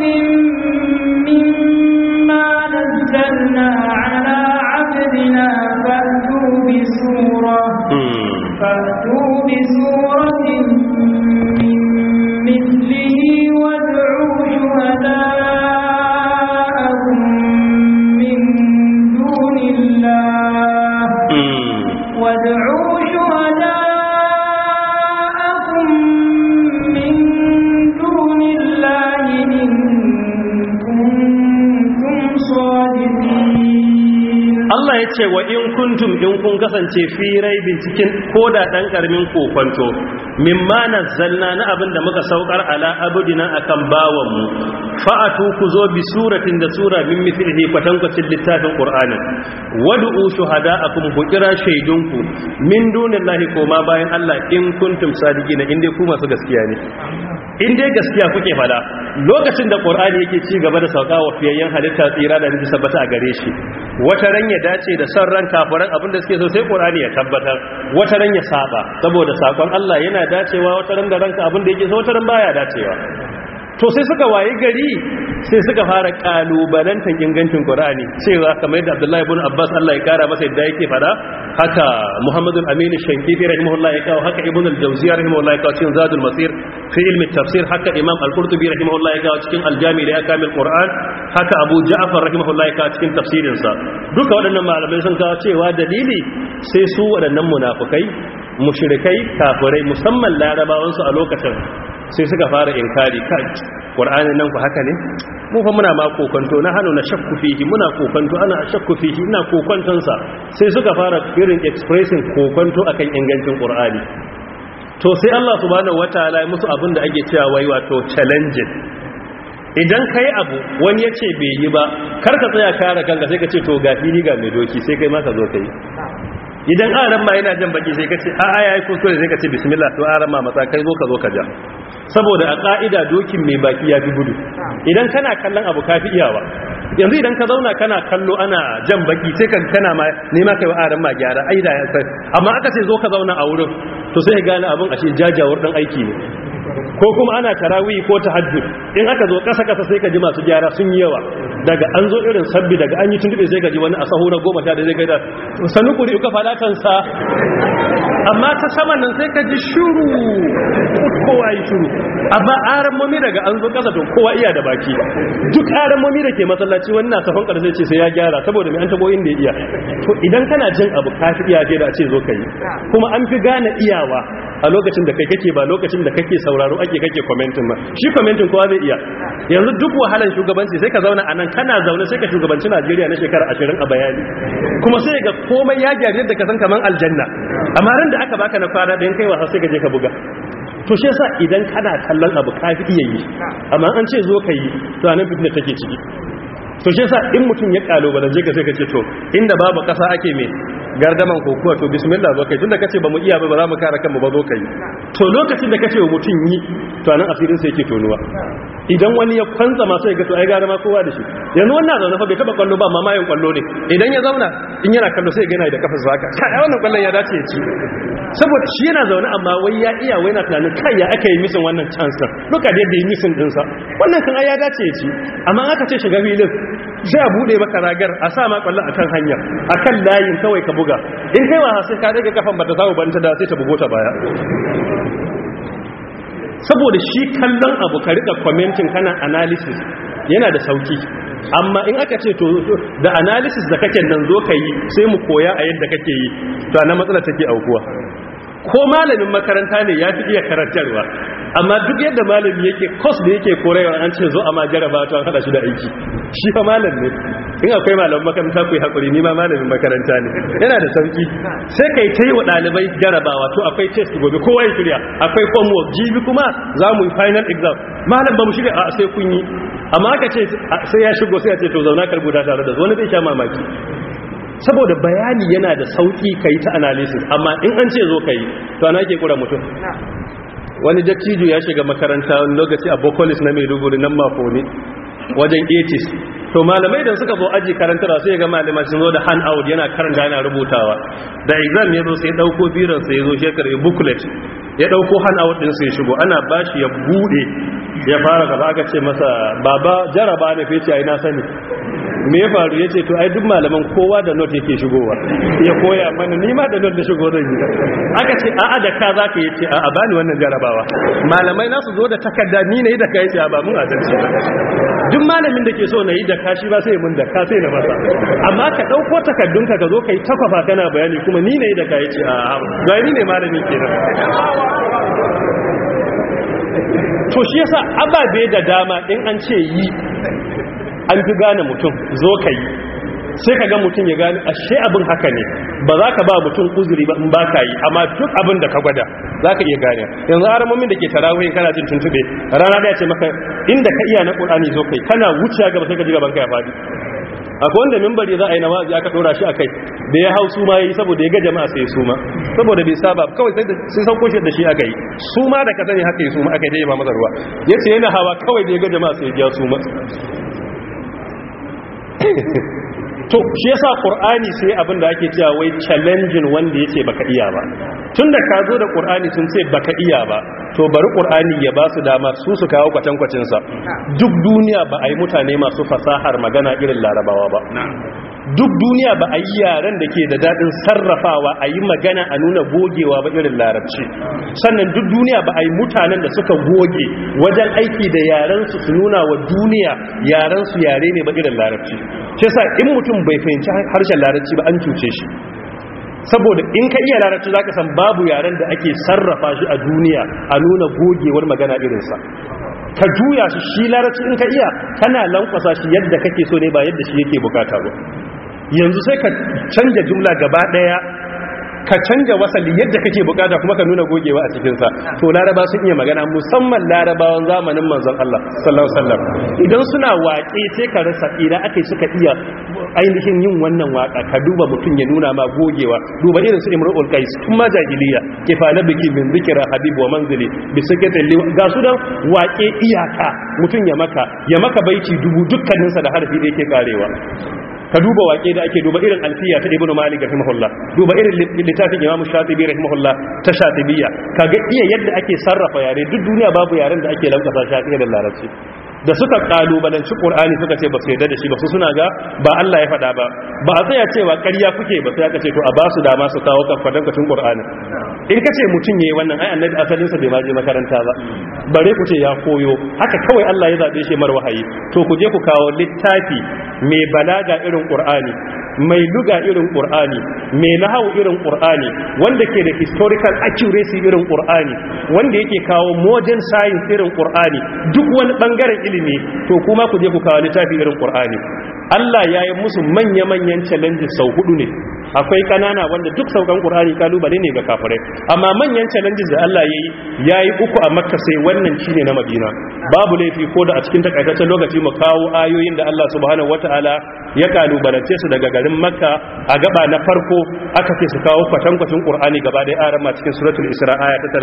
مما نزلنا على عبدنا فأتوا بسورة فأتوا بسورة من مثله وادعوا شهداءكم من دون الله وادعوا شهداءكم من دون الله إن كنتم صادقين Allah ya ce wa in kuntum in kun kasance fi raibin cikin koda dan karamin kokonto mimma nazzalna na abin da muka saukar ala abudina akan bawan mu fa'atu ku zo bi suratin da sura min mithlihi kwatankwacin littafin qur'anin wad'u shuhada'akum ku kira shaidunku min dunillahi koma bayan Allah in kuntum sadiqina in dai ku masu gaskiya ne in dai gaskiya kuke fada lokacin da qur'ani yake ci gaba da sauka wa fiyayyen halitta tsira da nufi sabbata a gare shi wata ran ya dace da son ran kafiran abin da suke so sai qur'ani ya tabbatar wata ran ya saba saboda sakon Allah yana dacewa wata ran da ranka abin da yake so wata ran baya dacewa to sai suka waye gari sai suka fara kalubalantar ingancin Qur'ani cewa kamar yadda Abdullahi ibn Abbas Allah ya kara masa yadda yake fada haka Muhammadu Amin Shankiti rahimahullah ya kawo haka Ibn al-Jawziyya rahimahullah ya kawo cikin Zadul Masir fi ilmi tafsir haka Imam Al-Qurtubi rahimahullah ya kawo cikin Al-Jami' li Akamil Qur'an haka Abu Ja'far rahimahullah ya kawo cikin tafsirin sa duka waɗannan malamai sun kawo cewa dalili sai su waɗannan munafukai mushrikai kafirai musamman larabawansu a lokacin sai suka fara inkari kai qur'anin nan ku haka ne mu fa muna ma kokonto na hanu na shakku fihi muna kokonto ana shakku fihi ina kokonton sa sai suka fara irin expressing kokonto akan ingancin qur'ani to sai Allah subhanahu wataala ya musu abin da ake cewa wai wato challenging idan kai abu wani ya ce bai yi ba kar ka tsaya kare kanka sai ka ce to ga fili ga mai doki sai kai ma ka zo kai idan aran ma yana jan baki sai ka ce a'a yayi kuskure sai ka ce bismillah to aran ma matsa kai zo ka zo ka ja saboda a ka'ida dokin mai baki ya fi gudu idan kana kallon abu ka fi iyawa yanzu idan ka zauna kana kallo ana jan baki sai ka kana ma nema kai wa aran ma gyara ai da ya san amma aka ce zo ka zauna a wurin to sai ka gane abin ashe jajawar dan aiki ne ko kuma ana tarawih ko tahajjud in aka zo kasa kasa sai ka ji masu gyara sun yi yawa daga an zo irin sabbi daga an yi tuntube sai ka ji wani a sahu na goma sha da zai gaida sanu kuri uka fadatansa amma ta saman nan sai ka ji shuru kowa yi shuru amma aran mami daga an zo kasa to kowa iya da baki duk aran mami da ke masallaci wani na safon karshe ce sai ya gyara saboda mai an tabo inda ya iya to idan kana jin abu ka fi iya da a ce zo ka yi kuma an fi gane iyawa a lokacin da kai kake ba lokacin da kake sauraro ake kake commenting ba shi commenting kowa zai iya yanzu duk wahalan shugabanci sai ka zauna a nan kana zaune sai ka shugabanci Najeriya na shekara 20 a bayani kuma sai ga komai ya gyara yadda ka san kaman aljanna amma ran da aka baka na kwana ɗayan kai wasa sai ka je ka buga to shi yasa idan kana kallon abu ka fi iya yi amma an ce zo ka yi to anan fitina take ciki to shi yasa in mutum ya kalubalance ka sai ka ce to inda babu kasa ake me gardaman kokuwa to bismillah zo kai tunda kace ba mu iya ba za mu kare kanmu ba zo kai to lokacin da kace wa mutum yi to anan asirin sa yake tonuwa idan wani ya kwanza ma sai ga to ai gara ma kowa da shi yanzu wannan zaune fa bai taba kwallo ba mamayin kwallo ne idan ya zauna in yana kallo sai ga yana da kafar zaka kai wannan kwallon ya dace ya ci saboda shi yana zaune amma wai ya iya wai na tunanin kai ya aka yi misin wannan chance duka da yadda yi misin dinsa wannan kan ya dace ya ci amma aka ce shiga filin sai a bude maka ragar a sa ma kwallon akan hanya akan layin kawai ka buga in kai wa sai ka daga kafan bata samu ban ta da sai ta bugo ta baya saboda shi kallon abu ka rika commenting kana analysis yana da sauki amma in aka ce to da analysis da kake nan zo ka yi sai mu koya a yadda kake yi to ana matsala take aukuwa ko malamin makaranta ne ya fi iya karantarwa amma duk yadda malami yake kos da yake korewa an ce zo a ma jaraba to an hada shi da aiki shi fa malam ne in akwai malamin makaranta ku yi hakuri ni ma malamin makaranta ne yana da sauki sai kai ta yi wa ɗalibai jarabawa to akwai test gobe kowa ya shirya akwai homework jibi kuma za mu yi final exam malam ba mu shirya a sai kun yi amma aka ce sai ya shigo sai ya ce to zauna karbuta tare da wani zai sha mamaki saboda bayani yana da sauki ka yi ta analysis amma in an ce zo ka yi to ana ke kura mutum wani dattijo ya shiga makaranta wani lokaci a bokolis na maiduguri nan mako ne wajen 80s to malamai da suka zo aji karantarwa sai ga malamai sun zo da hand out yana karanta yana rubutawa da exam ya zo sai dauko biran sai ya zo shekar ya booklet ya dauko hand out din sai shigo ana bashi ya bude ya fara gaba aka ce masa baba jaraba ne fece ai na sani me ya faru ya ce to ai duk malaman kowa da not yake shigowa ya koya mana ni ma da not da shigo zan yi aka ce a'a da ka zaka yace a'a bani wannan jarabawa malamai nasu zo da takarda ni ne da ka yace ba mun adalci duk malamin da ke so na yi da ka shi ba sai mun da ka sai na masa amma ka dauko takardunka ka zo kai takwafa kana bayani kuma ni ne da ka yace a'a ga ni ne malamin kenan to shi yasa ababe da dama in an ce yi an fi gane mutum zo ka yi sai ka ga mutum ya gane ashe abin haka ne ba za ka ba mutum uzuri ba in ba ka yi amma duk abin da ka gwada za ka iya gane yanzu haramomin da ke tarawihin kana jin tuntube rana da ya ce maka inda ka iya na ƙulani zo kai kana wuce gaba sai ka ji gaban ka ya faɗi akwai wanda mimbari za a yi nawazi aka ɗora shi a kai da ya hau suma ya yi saboda ya ga jama'a sai suma saboda bai saba kawai sai sauko shi da shi aka yi suma da ka sani haka yi suma aka yi da ya ba masa ruwa ya ce yana hawa kawai da ya ga jama'a sai ya suma to shi yasa qur'ani sai abin da ake cewa wai challenging wanda yace baka iya ba tunda ka zo da qur'ani sun ce baka iya ba to bari qur'ani ya ba su dama su su kawo kwatankwacin sa duk duniya ba a yi mutane masu fasahar magana irin larabawa ba duk duniya ba a yi yaren da ke da daɗin sarrafawa a yi magana a nuna gogewa ba irin larabci sannan duk duniya ba a yi mutanen da suka goge wajen aiki da yarensu su nuna wa duniya yarensu yare ne ba irin larabci shi sa in mutum bai fahimci harshen larabci ba an cuce shi saboda in ka iya larabci za ka san babu yaren da ake sarrafa shi a duniya a nuna gogewar magana irinsa ka juya shi shi larabci in ka iya kana lankwasa shi yadda kake so ne ba yadda shi yake bukata ba yanzu sai ka canja jumla gaba daya ka canja wasali yadda kake bukata kuma ka nuna gogewa a cikinsa to laraba sun iya magana musamman larabawan zamanin manzon Allah sallallahu alaihi wasallam idan suna waƙe sai ka rasa ina akai suka iya ainihin yin wannan waka ka duba mutum ya nuna ma gogewa duba irin su imrul qais tun ma jahiliya kifala biki min zikra habib wa manzili bi sakatin ga su dan waƙe iyaka mutum ya maka ya maka baiti dubu dukkaninsa da harfi da yake karewa ka duba waƙe da ake duba irin alfiya ta ibnu malik rahimahullah duba irin littafin imamu shatibi rahimahullah ta shatibiyya kaga iya yadda ake sarrafa yare duk duniya babu yaren da ake lankasa shi da larabci da suka kalubalanci qur'ani suka ce ba su yarda da shi ba su suna ga ba Allah ya faɗa ba ba a tsaya cewa ƙarya kuke ba sai aka ce to a ba su dama su kawo kafadan kacin qur'ani in kace mutun yayi wannan ai annabi asalin sa bai ma je makaranta ba bare ku ce ya koyo haka kawai Allah ya zabe shi mar wahayi to ku je ku kawo littafi mai balaga irin qur'ani mai luga irin qur'ani mai nahawu irin qur'ani wanda ke da historical accuracy irin qur'ani wanda yake kawo modern science irin qur'ani duk wani bangaren ilimi to kuma ku je ku kawo littafi irin qur'ani Allah ya yi musu manya-manyan challenges sau hudu ne akwai kanana wanda duk saukan qur'ani kalubale ne ga kafirai amma manyan challenges da Allah ya yi ya yi uku a makka sai wannan shine na madina babu laifi ko da a cikin takaitaccen lokaci mu kawo ayoyin da Allah subhanahu wataala ya kalubalance su daga garin makka a gaba na farko aka ce su kawo kwatankwacin qur'ani gaba da yaran ma cikin suratul isra aya ta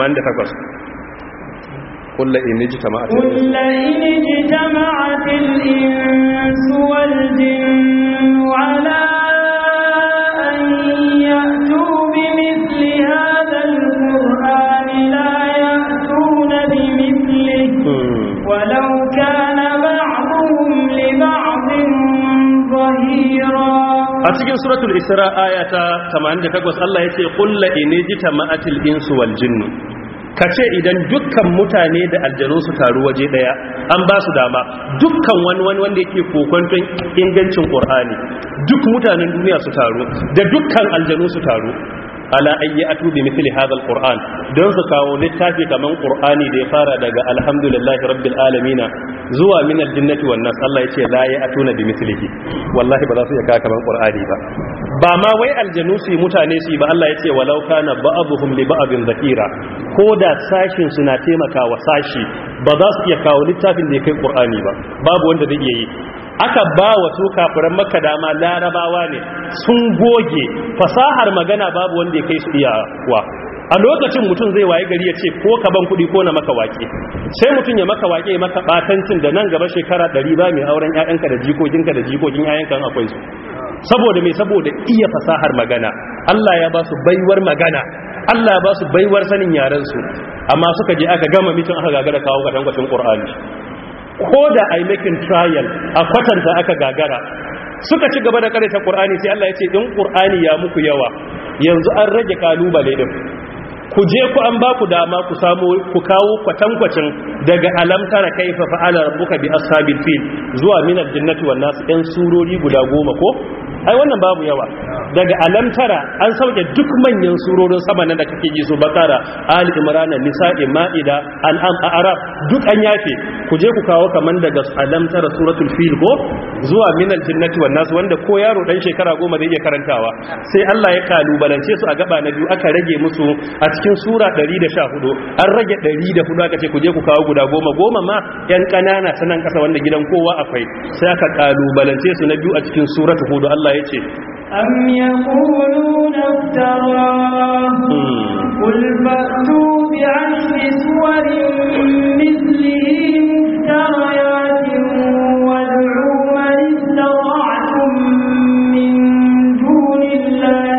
30 قل إن اجتمعت قل إن اجتمعت الإنس والجن على أن يأتوا بمثل هذا القرآن لا يأتون بمثله ولو كان بعضهم لبعض ظهيرا a cikin suratul isra ayata 88 Allah yace qul la in jitama'atil insu wal jinnu ka ce idan dukkan mutane da aljanu su taru waje daya an ba su dama dukkan wani wani wanda yake kokonton ingancin qur'ani duk mutanen duniya su taru da dukkan aljanu su taru ala ayyi atu bi mithli hadha alquran don su kawo littafi kaman qur'ani da ya fara daga alhamdulillahi rabbil alamin zuwa min aljinnati wan nas Allah yace la ya atuna bi mithlihi wallahi ba za su iya kawo kaman qur'ani ba ba ma wai aljanu su yi mutane su yi ba Allah yace walau kana ba'dhum li ba'din dhakira ko da sashin suna taimaka wa sashi ba za su iya kawo littafin da ya kai qur'ani ba babu wanda zai iya yi aka ba wa su kafiran makka dama larabawa ne sun goge fasahar magana babu wanda ya kai su iyawa a lokacin mutum zai waye gari ya ce ko ka ban kuɗi ko na maka waƙe sai mutum ya maka waƙe ya maka ɓatancin da nan gaba shekara ɗari ba mai auren ƴaƴanka da jikokinka da jikokin ƴaƴanka akwai su saboda mai saboda iya fasahar magana Allah ya ba su baiwar magana Allah ya ba su baiwar sanin yaren su amma suka je aka gama mitin aka gagara kawo kwatankwacin Qur'ani ko da a yi making trial a kwatanta aka gagara suka ci gaba da karanta ƙur'ani sai Allah ya ce in ƙur'ani ya muku yawa yanzu an rage kalubale din ku je ku an ba ku dama ku samu ku kawo kwatankwacin daga alamtara kaifa fa'ala rabbuka bi ashabil fil zuwa min aljannati wan nas ɗan surori guda goma ko ai wannan babu yawa daga alamtara an sauke duk manyan surorin sama nan da kake ji su bakara ali imran nisa'i ma'ida an'am arab duk an yafe ku je ku kawo kaman daga alamtara suratul fil ko zuwa min aljannati wan nas wanda ko yaro dan shekara goma zai iya karantawa sai Allah ya kalubalance su a gaba na biyu aka rage musu a cikin sura 114 an rage 104 aka ce ku je ku kawo guda goma goma ma yan kanana sanan kasa wanda gidan kowa akwai sai aka kalubalance su na biyu a cikin suratul hud Allah ya ce أم يقولون افتراه قل فأتوا بعشر سور مثله مفتريات وادعوا من استطعتم من دون الله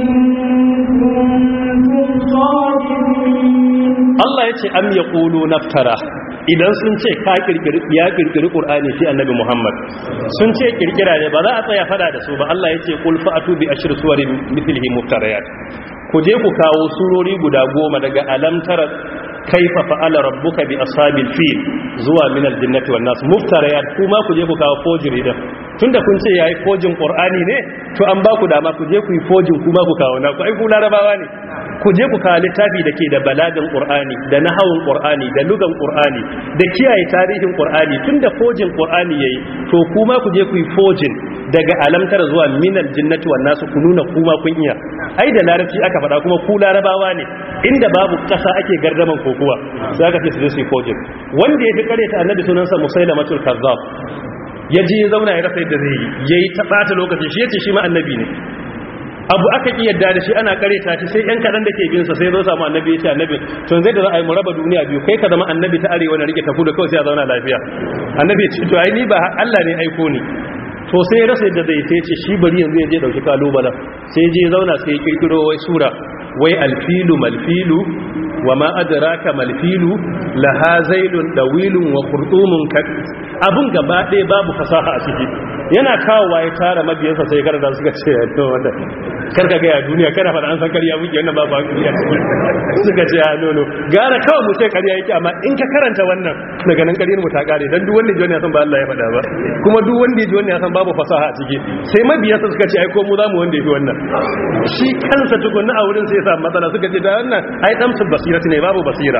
إن كنتم صادقين Allah ya ce am ya ƙulu naftara idan sun ce ka kirkiri ya kirkiri Qur'ani shi annabi Muhammad sun ce kirkira ne ba za a tsaya fada da su ba Allah ya ce qul fa'atu bi ashri suwarin mithlihi muftariyat ku je ku kawo surori guda goma daga alam tara kaifa fa'ala rabbuka bi ashabil fil zuwa min aljannati wan nas muftariyat kuma ku je ku kawo fojiri din tunda kun ce yayi fojin Qur'ani ne to an ba ku dama ku je ku yi fojin kuma ku kawo na ku ai ku larabawa ne ku je ku kawo littafi da ke da balagan ƙur'ani da nahawun ƙur'ani da lugan ƙur'ani da kiyaye tarihin ƙur'ani tun da fojin ƙur'ani ya yi to kuma ku je ku yi fojin daga alamtar zuwa minal jinnati wa nasu ku nuna kuma kun iya ai da larabci aka faɗa kuma ku larabawa ne inda babu ƙasa ake gardaman kokuwa sai aka ce su je su yi fojin wanda ya fi kare ta annabi sunansa musailamatul kazzab ya je ya zauna ya rasa yadda zai yi yayi ta ɓata lokaci shi yace shi ma annabi ne abu aka ki yadda da shi ana kare ta shi sai yan kadan da ke binsa sai zo samu annabi ya ce annabi to zai da za a yi mu raba duniya biyu kai ka zama annabi ta arewa na rike tafu da kawai sai a zauna lafiya annabi ya ce to ai ni ba Allah ne aiko ni to sai ya rasa yadda zai sai ce shi bari yanzu ya je dauki kalubala sai je zauna sai ya kirkiro wai sura wai alfilu malfilu wa ma adraka malfilu laha zailun dawilun wa khurtumun abun gaba ɗaya babu fasaha a ciki yana kawowa ya tara mabiyansa sai karanta suka ce to wanda karka ga ya duniya kana fada an san kariya muke wannan babu hankali suka ce ya nono gara kawai mu sai kariya yake amma in ka karanta wannan daga nan kariyar mu ta kare dan duk wanda ji wannan ya san ba Allah ya faɗa ba kuma duk wanda ji wannan ya san babu fasaha a ciki sai mabiyansa suka ce ai ko mu za mu wanda yafi wannan shi kansa tukunna a wurin sai ya samu matsala suka ce da wannan ai dan basira ne babu basira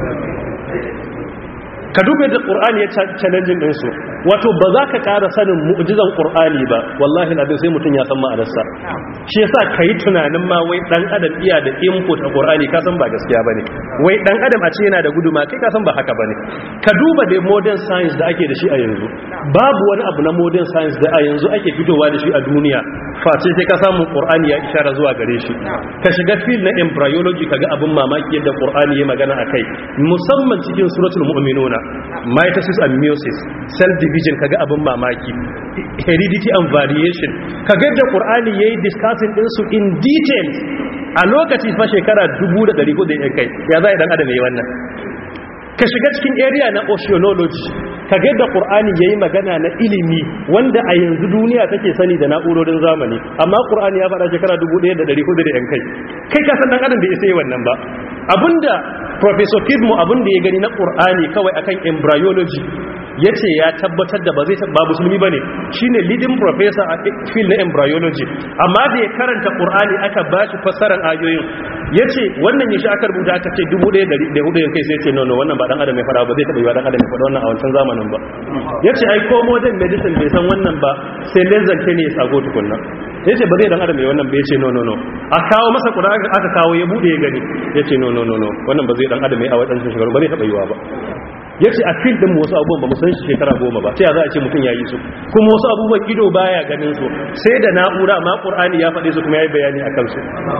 ka duba da qur'ani ya challenging din su wato ba za ka ƙara sanin mu'jizan qur'ani ba wallahi abin sai mutum ya san ma'anarsa shi yasa kai tunanin ma wai dan adam iya da input a qur'ani ka san ba gaskiya bane wai dan adam a ce yana da guduma kai ka san ba haka bane ka duba da modern science da ake da shi a yanzu babu wani abu na modern science da a yanzu ake fitowa da shi a duniya face sai ka samu qur'ani ya ishara zuwa gare shi ka shiga field na embryology kaga abin mamaki yadda qur'ani ya magana akai musamman cikin suratul mu'minuna mitosis and meiosis cell division kaga abin mamaki heredity and variation kaga da qur'ani yayi discussing din su in detail a lokaci fa shekara 1400 da kai ya zai dan adam yayi wannan ka shiga cikin area na oceanology kaga da qur'ani yayi magana na ilimi wanda a yanzu duniya take sani da na'urorin zamani amma qur'ani ya faɗa shekara 1400 da yan kai kai ka san dan adam bai isa yi wannan ba abinda professor kidmo abinda ya gani na qur'ani kawai akan embryology yace ya tabbatar da ba zai ba musulmi bane shine leading professor a field na embryology amma da ya karanta qur'ani aka bashi fassarar ayoyin yace wannan yashi aka rubuta aka ce 1400 kai sai yace no no wannan ba dan adam ya fara ba zai taba yi dan adam ya fara wannan a wancan zamanin ba yace ai ko modern medicine bai san wannan ba sai lezan ne ya tsago tukunna yace ba zai dan adam ya wannan ba yace no no no a kawo masa qur'ani aka kawo ya bude ya gani yace no no no no wannan ba zai dan adam ya a wadannan shekaru ba zai taba yiwa ba ya ce a fil din wasu abubuwan ba musan shi shekara goma ba ta za a ce mutum ya yi su kuma wasu abubuwan ido baya ganin su sai da na'ura ma ƙur'ani ya faɗe su kuma ya yi bayani a kansu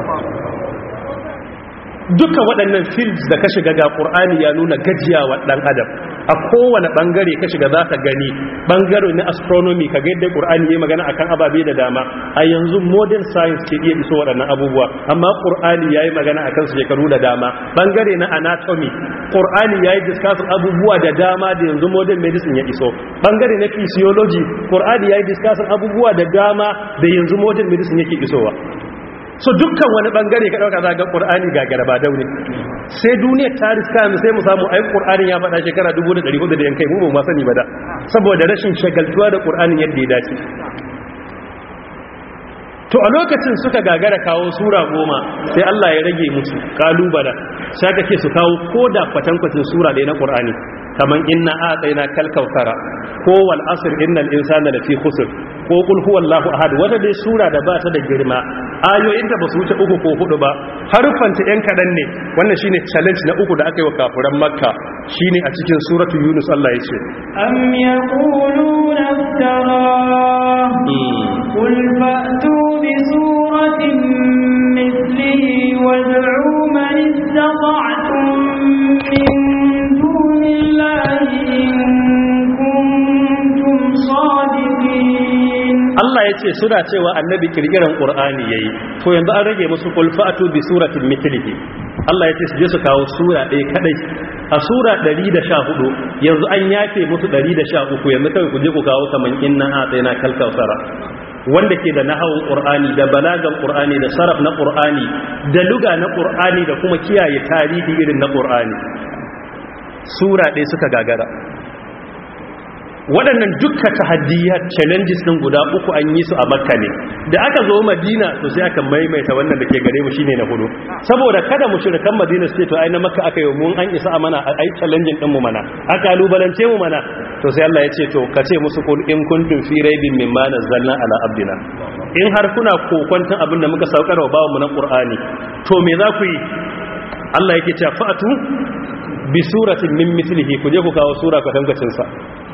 duka waɗannan fields da ka shiga ga ƙur'ani ya nuna gajiyawa ɗan adam a kowane ɓangare ka shiga za ka gani ɓangare na astronomy ka gaida ƙur'ani ya magana akan ababe da dama a yanzu modern science ke iya iso waɗannan abubuwa amma ƙur'ani ya yi magana a kansu shekaru da dama ɓangare na anatomy ƙur'ani ya yi discussing abubuwa da dama da yanzu modern medicine ya iso ɓangare na physiology ƙur'ani ya yi discussing abubuwa da dama da yanzu modern medicine yake isowa so dukkan wani bangare ka dauka zaga qur'ani ga garba daune sai duniyar ta riska mu sai mu samu ai qur'anin ya faɗa shekara 1400 da yankai mu ba mu sani ba da saboda rashin shagaltuwa da qur'anin yadda ya dace to a lokacin suka gagara kawo sura goma sai Allah ya rage musu kalubala sai aka ce su kawo koda kwatankwacin sura ɗaya na qur'ani kaman inna a'tayna kal kautsara ko wal asr innal insana lafi khusr ko kul huwallahu ahad wata dai sura da ba ta da girma ayoyin ta basu wuce uku ko hudu ba harfanta yan kadan ne wannan shine challenge na uku da aka yi wa kafiran makka shine a cikin suratu yunus Allah ya ce am yaquluna iftara qul fa'tu bi suratin mithlihi wad'u man istata'tum min dunillahi in kuntum sadiqin Allah ya ce suna cewa annabi kirkiran ƙur'ani ya yi to yanzu an rage musu kulfatu bi suratin mitlihi Allah ya ce su je su kawo sura ɗaya kadai a sura 114 yanzu an yafe musu 113 yanzu kawai ku je ku kawo kaman inna a tsayina kalkausara wanda ke da nahawun ƙur'ani da balagan ƙur'ani da saraf na ƙur'ani da luga na ƙur'ani da kuma kiyaye tarihi irin na ƙur'ani sura ɗaya suka gagara waɗannan dukkan tahaddiyar challenges ɗin guda uku an yi su a makka ne da aka zo madina to sai aka maimaita wannan da ke gare mu shine na hudu saboda kada mu shirkan madina su ce to ai na makka aka yi mun an isa a mana ai challenging ɗin mu mana a kalubalance mu mana to sai Allah ya ce to ka ce musu kun in kuntum fi raibin mimma nazzalna ala abdina in har kuna kokwantan abin da muka saukar wa bawo mu na qur'ani to me za ku yi Allah yake cewa fa'atu bi suratin min mithlihi ku je ku kawo sura kwatankwacin sa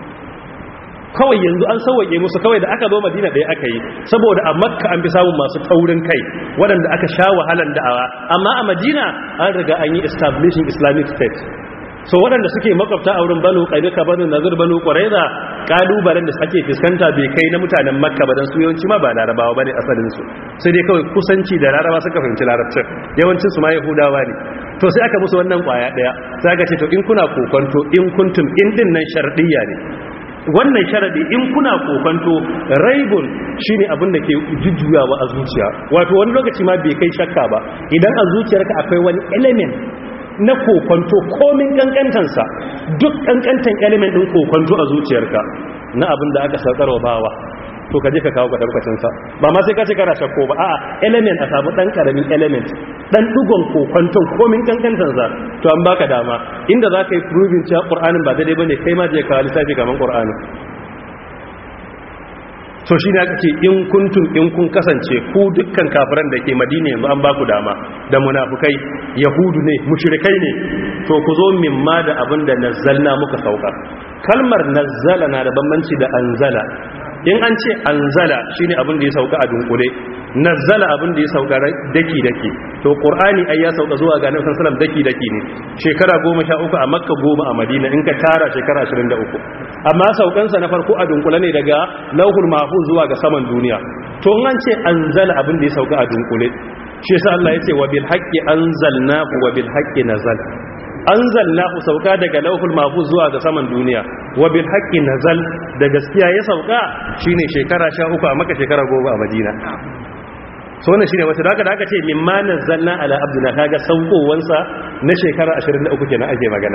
kawai yanzu an sauwaƙe musu kawai da aka zo madina ɗaya aka yi saboda a makka an fi samun masu taurin kai waɗanda aka sha wahalan da'awa amma a madina an riga an yi establishing islamic state so waɗanda suke makwabta a wurin banu ƙainuka banu nazir banu ƙwaraiza ƙalubalen da ake fuskanta bai kai na mutanen makka ba don su yawanci ma ba larabawa ba ne asalinsu sai dai kawai kusanci da laraba suka fahimci larabcin yawancinsu ma yahudawa ne to sai aka musu wannan ƙwaya ɗaya sai aka ce to in kuna kokonto in kuntum in din nan sharɗiyya ne wannan sharadi in kuna kokonto raibun shine abin da ke jujjuyawa a zuciya wato wani lokaci ma bai kai shakka ba idan a zuciyarka akwai wani element na kokonto komin kankantansa duk kankantan element din kokonto a zuciyarka na abin da aka saukarwa bawa to ka je ka kawo kwatankwacin sa ba ma sai ka ce kana shakko ba a'a element a samu dan karamin element dan dugon kokonton komin kankantan sa to an baka dama inda za ka yi proving cewa qur'anin ba daidai bane kai ma je ka lissafi kaman qur'anin to shi ne aka ce in kuntum in kun kasance ku dukkan kafiran da ke madina yanzu an ba ku dama da munafukai yahudu ne mushrikai ne to ku zo mimma da abin da nazzalna muka sauka kalmar nazzala na da bambanci da anzala in an ce anzala shine abin da ya sauka a dunkule nazzala abin da ya sauka daki daki to qur'ani ai ya sauka zuwa ga annabi sallallahu alaihi daki daki ne shekara 13 a makka 10 a madina in ka tara shekara 23 amma saukan sa na farko a dunkule ne daga lauhul mahfuz zuwa ga saman duniya to in an ce anzala abin da ya sauka a dunkule shi yasa Allah ya ce wa bil haqqi anzalnahu wa bil haqqi nazal anzalnahu sauka daga lauhul mahfuz zuwa ga saman duniya wa bil haqqi nazal da gaskiya ya sauka shine shekara 13 a maka shekara 10 a madina so wannan shine wata daga da aka ce mimma nazzalna ala abdina kaga saukowansa na shekara 23 kenan ake magana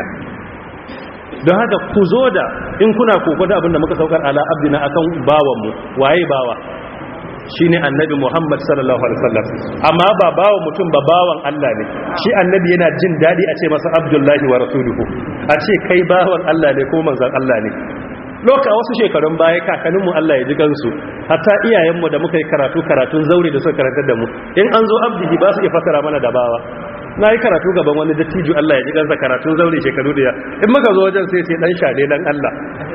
don haka ku zo da in kuna koko da abinda muka saukar ala abdina akan bawan mu waye bawa shine annabi Muhammad sallallahu alaihi wasallam amma ba bawan mutum ba bawan Allah ne shi annabi yana jin dadi a ce masa abdullahi wa rasuluhu a ce kai bawan Allah ne ko manzon Allah ne loka wasu shekarun baya kakanninmu Allah ya ji gansu hatta iyayenmu da muka yi karatu karatun zaure da suka karantar da mu in an zo abdihi ba su iya fasara mana da bawa na yi karatu gaban wani dattijo Allah ya ji gansa karatun zaure shekaru da in muka zo wajen sai sai dan shade dan Allah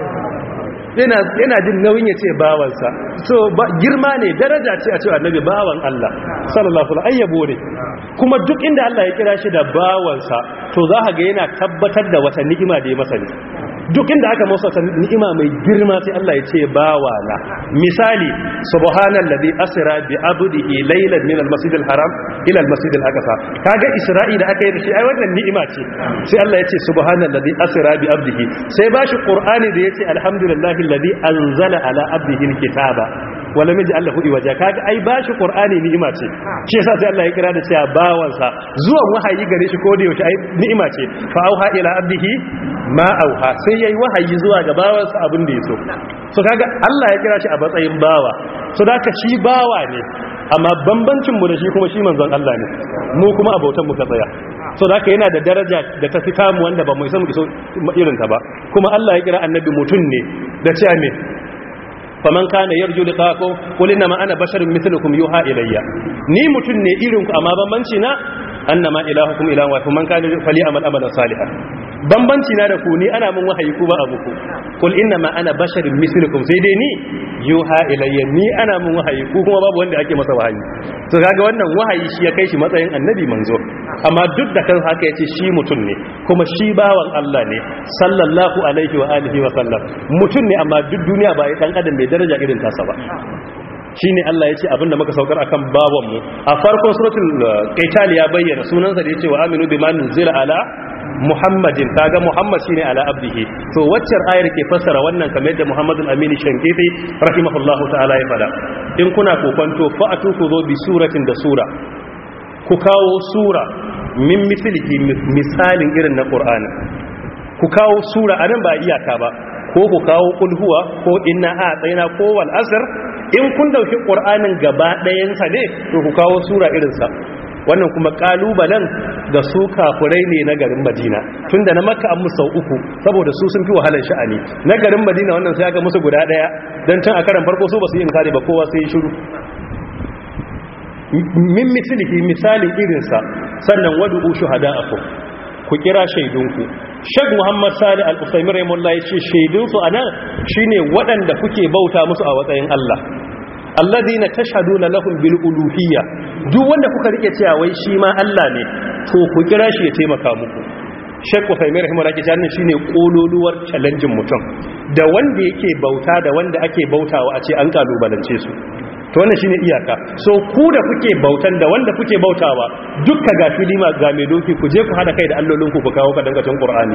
yana jin nauyin ya ce bawansa so girma ne daraja ce a cewa annabi bawan Allah sallallahu alaihi ayyabo ne kuma duk inda Allah ya kira shi da bawansa to za ka ga yana tabbatar da wata ni'ima da ya masa ne duk inda aka masa wata ni'ima mai girma sai Allah ya ce bawana misali subhanallazi asra bi abdihi laylan min al-masjid al-haram ila al-masjid al-aqsa kaga isra'i da aka yi da shi ai wannan ni'ima ce sai Allah ya ce subhanallazi asra bi abdihi sai bashi qur'ani da yace alhamdulillahi alladhi anzala ala abdihi al-kitaba wala miji Allah hudi waje kaga ai bashi qur'ani ni'ima ce shi yasa sai Allah ya kira da cewa bawansa zuwan wahayi gare shi ko da yaushe ai ni'ima ce fa auha ila abdihi ma auha sai yayi wahayi zuwa ga bawansa abin da yaso so kaga Allah ya kira shi a matsayin bawa so da ka shi bawa ne amma bambancin mu da shi kuma shi manzon Allah ne mu kuma abautan mu ka tsaya so da haka yana da daraja da ta fi tamu wanda ba mu san iso irin ta ba kuma Allah ya kira annabi mutun ne da cewa me faman kana yarju liqakum qul inna ma ana basharun mithlukum yuha ilayya ni mutun ne irin ku amma bambanci na annama ilahukum ilahun wahid man kana fali amal amalan salihan bambanci na da ku ni ana mun wahayi ku ba abu ku qul inna ma ana basharun mithlukum sai dai ni yuha ilayya ni ana mun wahayi ku kuma babu wanda ake masa wahayi to kaga wannan wahayi shi ya kai shi matsayin annabi manzo amma duk da kan haka yace shi mutun ne kuma shi bawan Allah ne sallallahu alaihi wa alihi wa sallam mutun ne amma duk duniya ba ya dan adam mai daraja irin tasa ba shine Allah ya ce abinda muka saukar akan bawanmu a farkon suratul qaital ya bayyana sunansa da yace wa aminu bima nuzila ala muhammadin kaga muhammad shine ala abdihi to waccar ayar ke fassara wannan kamar yadda muhammadul amini shankiti rahimahullahu ta'ala ya fada in kuna kokonto fa atuku zo bi suratin da sura ku kawo sura min mislihi misalin irin na qur'ani ku kawo sura anan ba iyaka ba ko ku kawo kulhuwa ko inna a tsayina ko wal asr in kun dauki qur'anin gaba ɗayansa ne to ku kawo sura irinsa wannan kuma kalubalen da su kafurai ne na garin madina tunda na makka an musu uku saboda su sun fi wahalar sha'ani na garin madina wannan sai aka musu guda ɗaya don tun a karan farko su ba su yi inkari ba kowa sai shiru min mislihi misalin irinsa sannan wadu'u shuhada'akum ku kira shaidunku shag muhammad sali al-usaimin raimullah ya ce shaidunsu a nan shi ne waɗanda kuke bauta musu a watsayin allah alladhina tashhaduna lahum bil uluhiyya duk wanda kuka rike cewa wai shi ma Allah ne to ku kira shi ya taimaka muku Sheikh Uthaymeen rahimahullah ke cewa shine kololuwar challenge mutum da wanda yake bauta da wanda ake bautawa a ce an kalubalance su to wannan shine iyaka so ku da kuke bautan da wanda kuke bautawa dukka ga filima ga mai doki ku je ku hada kai da allolinku ku kawo kadangacin Qur'ani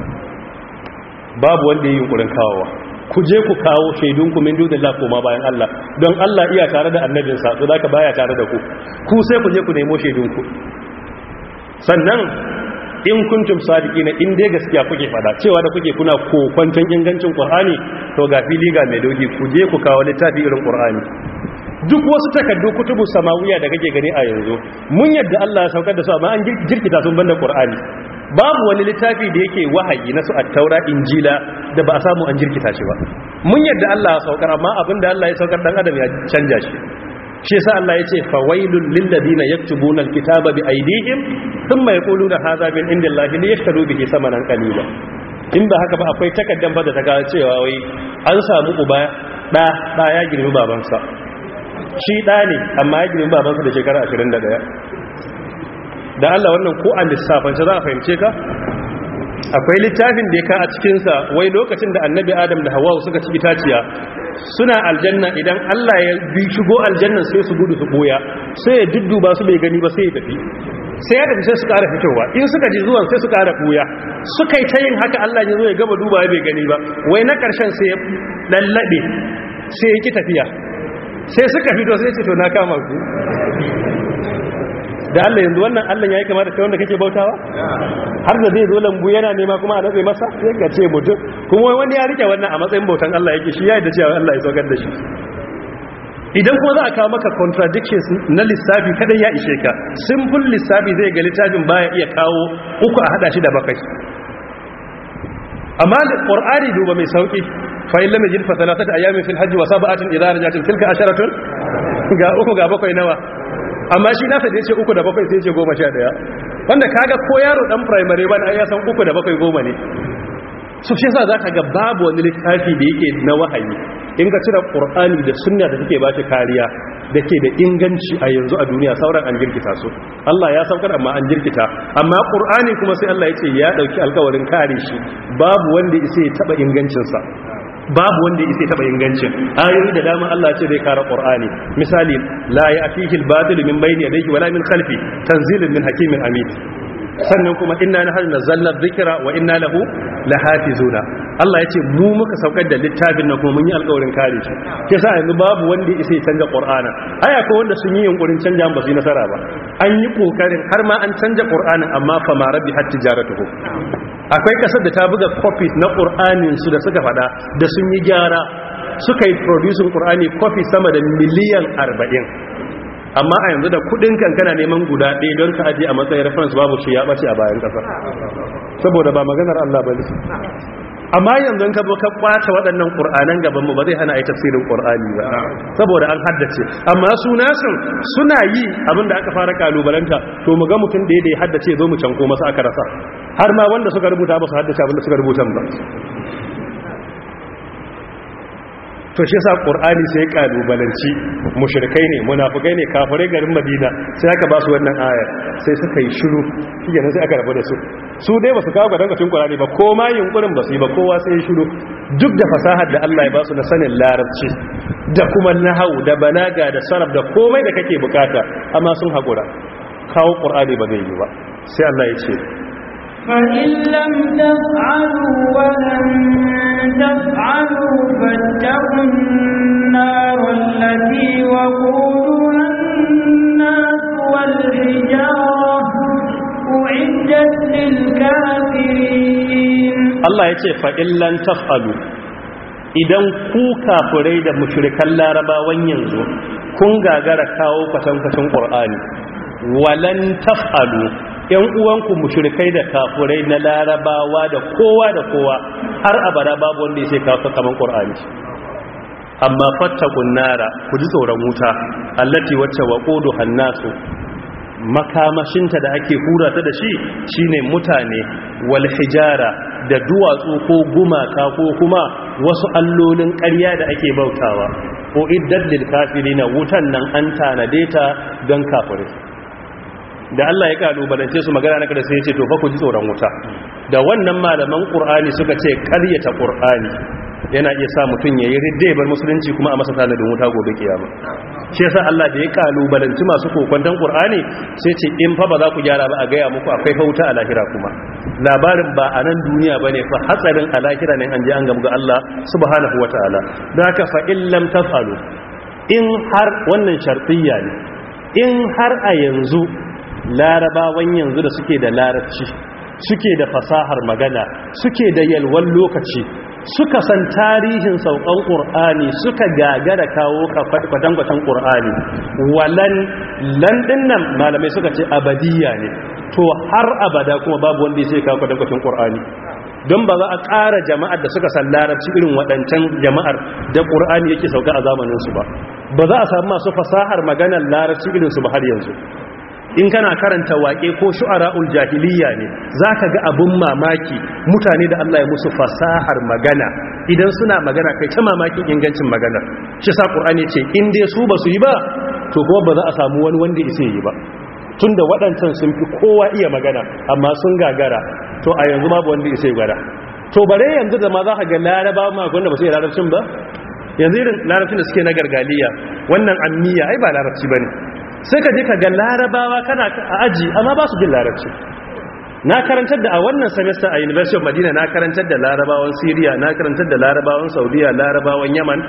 babu wanda yayin kurin kawowa ku je ku kawo shaidunku min dudillah koma bayan Allah don Allah iya tare da annabinsa to zaka baya tare da ku ku sai ku je ku nemo shaidunku sannan in kuntum sadiqina in dai gaskiya kuke fada cewa da kuke kuna kokwanton ingancin Qur'ani to ga fili ga mai dogi ku je ku kawo littafi irin Qur'ani duk wasu takaddu kutubu samawiya da kake gani a yanzu mun yadda Allah ya saukar da su amma an jirkita sun banda Qur'ani babu wani littafi da yake wahayi na su at-taura injila da ba a samu an jirkita shi ba mun yadda Allah ya saukar amma abinda Allah ya saukar dan adam ya canja shi shi yasa Allah ya ce fawailul lil ladina yaktubuna al-kitaba bi aydihim thumma yaquluna hadha min indillahi liyashtaru bihi samanan qalila in ba haka ba akwai takaddan ba da ta ga cewa wai an samu uba da da ya girmi babansa shi ɗa ne amma ya girma babansa da shekara 21 da Allah wannan ko a lissafance za a fahimce ka akwai littafin da ya ka a cikinsa wai lokacin da annabi adam da hawa suka ci itaciya suna aljanna idan Allah ya bi shigo aljannan sai su gudu su boya sai ya dudduba su bai gani ba sai ya tafi sai ya tafi sai su ƙara fitowa in suka ji zuwan sai su ƙara ɓuya suka yi ta yin haka Allah ya zo ya gama duba bai gani ba wai na ƙarshen sai ya lallaɓe sai ya ki tafiya sai suka fito sai ce to na kama ku da Allah yanzu wannan Allah yayi kama da kai wanda kake bautawa har da zai zo lambu yana nema kuma a natsa masa sai ka ce mutum kuma wani ya rike wannan a matsayin bautan Allah yake shi yayi da cewa Allah ya saukar da shi idan kuma za a kawo maka contradictions na lissafi kada ya ishe ka simple lissafi zai ga littafin baya iya kawo uku a hada shi da bakwai amma da qur'ani duba mai sauki fa in lam yajid fa thalathatu ayamin fil hajj wa sab'atin idha rajatin tilka asharatun ga uku ga bakwai nawa amma shi nasa da yace uku da bakwai sai yace goma sha daya wanda kaga ko yaro dan primary ban ai ya san uku da bakwai goma ne su shi yasa zaka ga babu wani littafi da yake na wahayi in ka cire qur'ani da sunna da take ba shi kariya da ke da inganci a yanzu a duniya sauran an jirkita su Allah ya saukar amma an jirkita amma qur'ani kuma sai Allah ya ce ya dauki alkawarin kare shi babu wanda isa ya taba ingancinsa babu wanda isa ya taba ingancin ayoyi da dama Allah ce zai kare qur'ani misali la ya'tihi al-batil min bayni yadayhi wala min khalfi tanzilun min hakimin amin sannan kuma inna nahnu nazzalna dhikra wa inna lahu lahafizuna Allah yace mu muka saukar da littafin nan kuma mun yi alƙawarin kare shi ke sa yanzu babu wanda isa ya canja qur'ana ai akwai wanda sun yi yunkurin canja ba su yi nasara ba an yi kokarin har ma an canja qur'anin amma fa ma rabbi hatta jaratuhu akwai kasar da ta buga copies na qur'anin su da suka fada da sun yi gyara suka yi producing qur'ani copy sama da miliyan 40 amma a yanzu da kudin kankana neman guda ɗaya don ka aje a matsayin reference babu shi ya ɓace a bayan ƙasa saboda ba maganar Allah ba amma yanzu ka zo ka kwace waɗannan ƙur'anan gaban mu ba zai hana a yi tafsirin ƙur'ani ba saboda an haddace amma su nasin suna yi abinda aka fara kalubalanta to mu ga mutum da ya haddace zo mu canko masa aka rasa har ma wanda suka rubuta ba su haddace abinda suka rubuta ba to shi yasa qur'ani sai kalubalanci mushrikai ne munafikai ne kafirai garin madina sai aka ba su wannan ayar sai suka yi shiru shikenan sai aka rabu da su su dai ba su kawo gadangacin qur'ani ba ko ma yunkurin ba su yi ba kowa sai ya shiru duk da fasahar da Allah ya ba su na sanin larabci da kuma nahau da balaga da sarf da komai da kake bukata amma sun hakura kawo qur'ani ba zai yi ba sai Allah ya ce فإن لم تفعلوا ولن تفعلوا فاتقوا النار التي وقودها الناس والحجارة أعدت للكافرين Allah ya ce fa'illan taf'alu idan ku kafirai da mushrikan larabawan yanzu kun gagara kawo kwatankwacin ƙur'ani walan taf'alu ‘yan uwanku mushrikai da kafirai na larabawa da kowa da kowa har abada babu wanda ya sai kawo kaman ƙur'ani amma fattakun nara ku ji tsoron wuta allati wacce wa ƙodo hannasu makamashinta da ake hura ta da shi shine mutane wal hijara da duwatsu ko gumaka ko kuma wasu allolin ƙarya da ake bautawa ko iddat lil kafirina wutan nan an tanade ta don kafirai da Allah ya kalubalance su magana na kada sai ya ce to fa ku ji tsoron wuta da wannan malaman qur'ani suka ce ƙaryata qur'ani yana iya sa mutum yayi ridda bar musulunci kuma a masa tanadin wuta gobe kiyama shi yasa Allah da ya kalubalanci masu kokwantan qur'ani sai ce in fa ba za ku gyara ba a gaya muku akwai fa wuta a lahira kuma labarin ba a nan duniya bane fa hatsarin a lahira ne an je an gamu ga Allah subhanahu wataala don haka fa in lam tafalu in har wannan shartiyya ne in har a yanzu larabawan yanzu da suke da larabci suke da fasahar magana suke da yalwan lokaci suka san tarihin saukan ƙur'ani suka gagara kawo kwatankwatan ƙur'ani walan landin nan malamai suka ce abadiyya ne to har abada kuma babu wanda ya sai kawo kwatankwatan ƙur'ani don ba za a ƙara jama'ar da suka san larabci irin waɗancan jama'ar da ƙur'ani yake sauka a zamaninsu ba ba za a samu masu fasahar maganar larabci irinsu ba har yanzu in kana karanta waƙe ko shu'ara'ul jahiliya ne zaka ga abun mamaki mutane da Allah ya musu fasahar magana idan suna magana kai ta mamakin ingancin magana shi sa qur'ani ce in dai su ba su yi ba to kuma ba za a samu wani wanda isa yi ba tunda waɗancan sun fi kowa iya magana amma sun gagara to a yanzu babu wanda isa yi gwada to bare yanzu da ma za ka ga laraba ma wanda ba su yi larabcin ba yanzu irin larabcin da suke na gargaliya wannan ammiya ai ba larabci bane sai ka je ka ga larabawa kana a aji amma ba su jin larabci na karantar da a wannan semester a university of madina na karantar da larabawan syria na karantar da larabawan saudiya larabawan yaman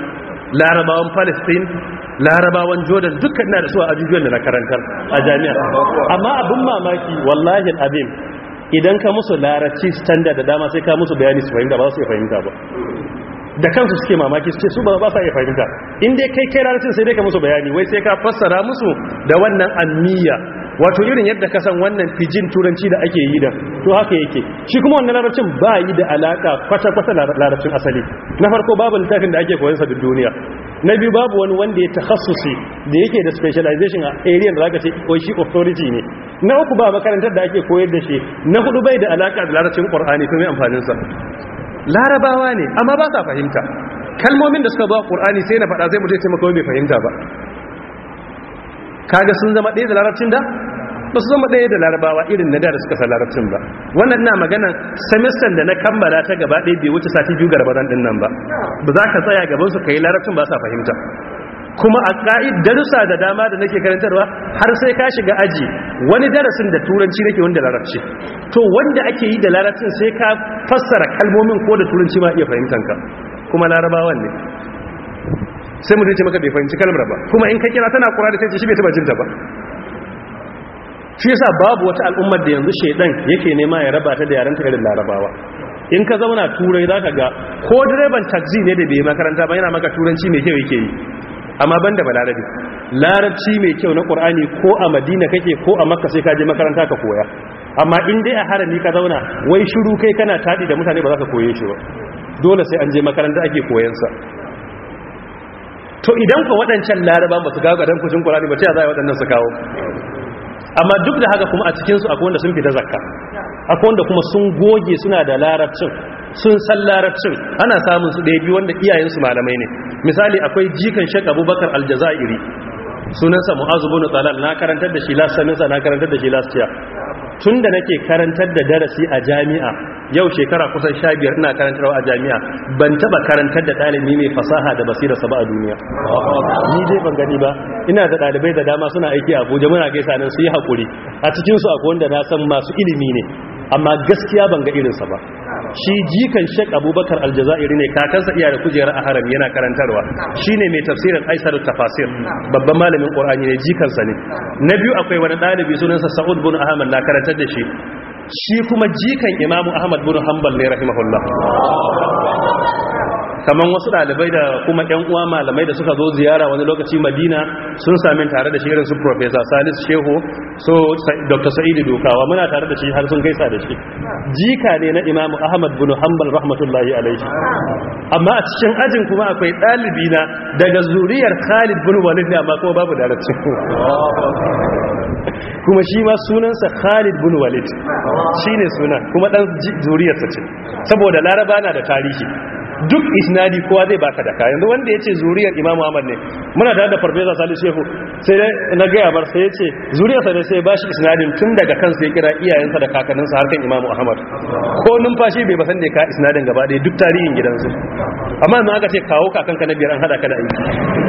larabawan palestine larabawan jordan dukkan na da su a ajujuwan da na karantar a jami'a amma abin mamaki wallahi abin idan ka musu larabci standard da dama sai ka musu bayani su fahimta ba su iya fahimta ba da kansu suke mamaki su ce su ba sa iya fahimta in dai kai kai larabcin sai dai ka musu bayani wai sai ka fassara musu da wannan anniya wato irin yadda ka san wannan fijin turanci da ake yi da to haka yake shi kuma wannan larabcin ba yi da alaka kwata-kwata larabcin asali na farko babu littafin da ake koyansa duk duniya na biyu babu wani wanda ya takhassusi da yake da specialization a area da zaka ce ko shi authority ne na uku ba makarantar da ake koyar da shi na hudu bai da alaka da larabcin qur'ani to mai amfanin sa larabawa ne amma ba sa fahimta kalmomin da suka zo a qur'ani sai na faɗa sai mutum ya ce maka bai fahimta ba kaga sun zama ɗaya da larabcin da ba su zama ɗaya da larabawa irin na da da suka san larabcin ba wannan na magana semester da na kammala ta gaba ɗaya bai wuce sati biyu ga ramadan ɗin nan ba ba za ka tsaya gaban su kai larabcin ba sa fahimta kuma a ƙa'id darussa da dama da nake karantarwa har sai ka shiga aji wani darasin da turanci nake wanda larabci to wanda ake yi da larabcin sai ka fassara kalmomin ko da turanci ma iya fahimtanka kuma larabawan ne sai mutum ce maka bai fahimci kalmar ba kuma in ka kira tana kura da sai shi bai taba jinta ba shi yasa babu wata al'ummar da yanzu shedan yake nema ya raba ta da yaren ta irin larabawa in ka zauna turai zaka ga ko direban taxi ne da bai makaranta ba yana maka turanci mai kyau yake yi amma banda balarabi larabci mai kyau na qur'ani ko a madina kake ko a makka sai ka je makaranta ka koya amma in dai a harami ka zauna wai shiru kai kana tadi da mutane ba za ka koye shi ba dole sai an je makaranta ake koyansa to idan ku waɗancan laraba ba su gago dan kushin qur'ani ba ta za a waɗannan su kawo amma duk da haka kuma a cikinsu akwai wanda sun fita zakka akwai wanda kuma sun goge suna da larabcin sun san larabcin ana samun su ɗaya biyu wanda iyayensu malamai ne misali akwai jikan shek abubakar aljazairi sunansa mu'azu bin talal na karantar da shi last semester na karantar da shi last year tun da nake karantar da darasi a jami'a yau shekara kusan sha biyar ina karantarwa a jami'a ban taba karantar da ɗalibi mai fasaha da basira sa ba a duniya ni dai ban gani ba ina da ɗalibai da dama suna aiki a abuja muna gaisa nan su yi haƙuri a cikinsu akwai wanda na san masu ilimi ne amma gaskiya ban ga irinsa ba shi jikan shek abubakar aljazairi ne kakansa iya da kujerar a haram yana karantarwa shi ne mai tafsirin aisar tafasir babban malamin ƙorani ne jikansa ne na biyu akwai wani ɗalibi sunansa sa'ud bin ahmad na karantar da shi shi kuma jikan imamu ahmad bin hanbal ne rahimahullah kamar wasu ɗalibai da kuma ‘yan uwa malamai da suka zo ziyara wani lokaci madina sun sami tare da shi irin su profesa salis shehu so dr sa'idu dokawa muna tare da shi har sun gaisa da shi jika ne na imamu ahmad bin hanbal rahmatullahi alaihi amma a cikin ajin kuma akwai ɗalibi na daga zuriyar khalid bin walid ne amma kuma babu daracin kuma shi ma sunansa khalid bin walid shi ne sunan kuma ɗan zuriyarsa ce saboda laraba na da tarihi duk isnadi kowa zai baka da kayan wanda ya ce zuriyar imam Muhammad ne muna tare da farfesa salisu shehu sai na gaya bar sai ya ce zuriyarsa ne sai ba shi isnadin tun daga kansa ya kira iyayensa da kakanninsa harkan imam Muhammad ko numfashi bai basan da ya ka isnadin gaba ɗaya duk tarihin gidansu amma yanzu aka ce kawo kakanka na biyar an hada ka da aiki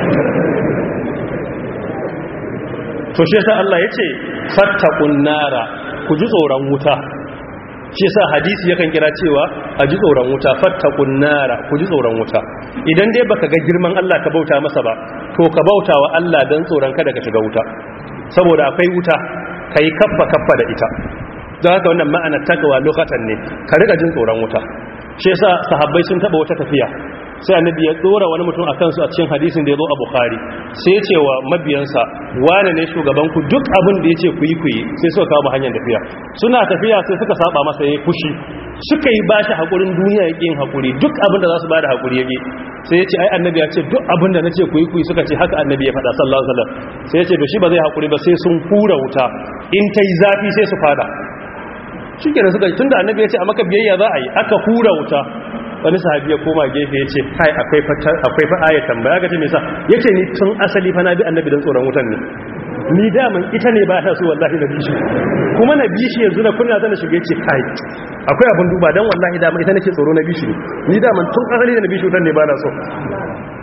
to shi yasa Allah ya ce fattaqun nara ku ji tsoron wuta shi sa hadisi yakan kira cewa a ji tsoron wuta fattakun nara ku ji tsoron wuta idan dai baka ga girman Allah ka bauta masa ba to ka bauta wa Allah don tsoron kada ka shiga wuta saboda akwai wuta ka yi kaffa kaffa da ita don haka wannan ma'ana takawa lokatan ne ka riga jin tsoron wuta shi yasa sahabbai sun taba wata tafiya sai annabi ya dora wani mutum a kansu a cikin hadisin da ya zo a bukhari sai ya ce wa mabiyansa wane ne shugaban ku duk abin da ya ce ku yi ku yi sai suka kawo hanyar tafiya suna tafiya sai suka saba masa ya fushi suka yi ba shi haƙurin duniya ya yin haƙuri duk abin da za su ba da haƙuri ya sai ya ce ai annabi ya ce duk abin da na ce ku yi ku yi suka ce haka annabi ya faɗa sallallahu alaihi wasallam sai ya ce to shi ba zai haƙuri ba sai sun hura wuta in ta yi zafi sai su fada shi kenan suka tun da annabi ya ce a maka biyayya za a yi aka hura wuta wani sahabi ya koma gefe ya ce kai akwai fa aya tambaya ga ce me sa ya ce ni tun asali fa na bi annabi don tsoron wutan ne ni daman ita ne ba ta so wallahi na bishi kuma na bishi yanzu na kunna zana shiga ce kai akwai abin duba don wallahi daman ita nake tsoro na bishi ne ni daman tun asali da na bishi wutan ne ba na so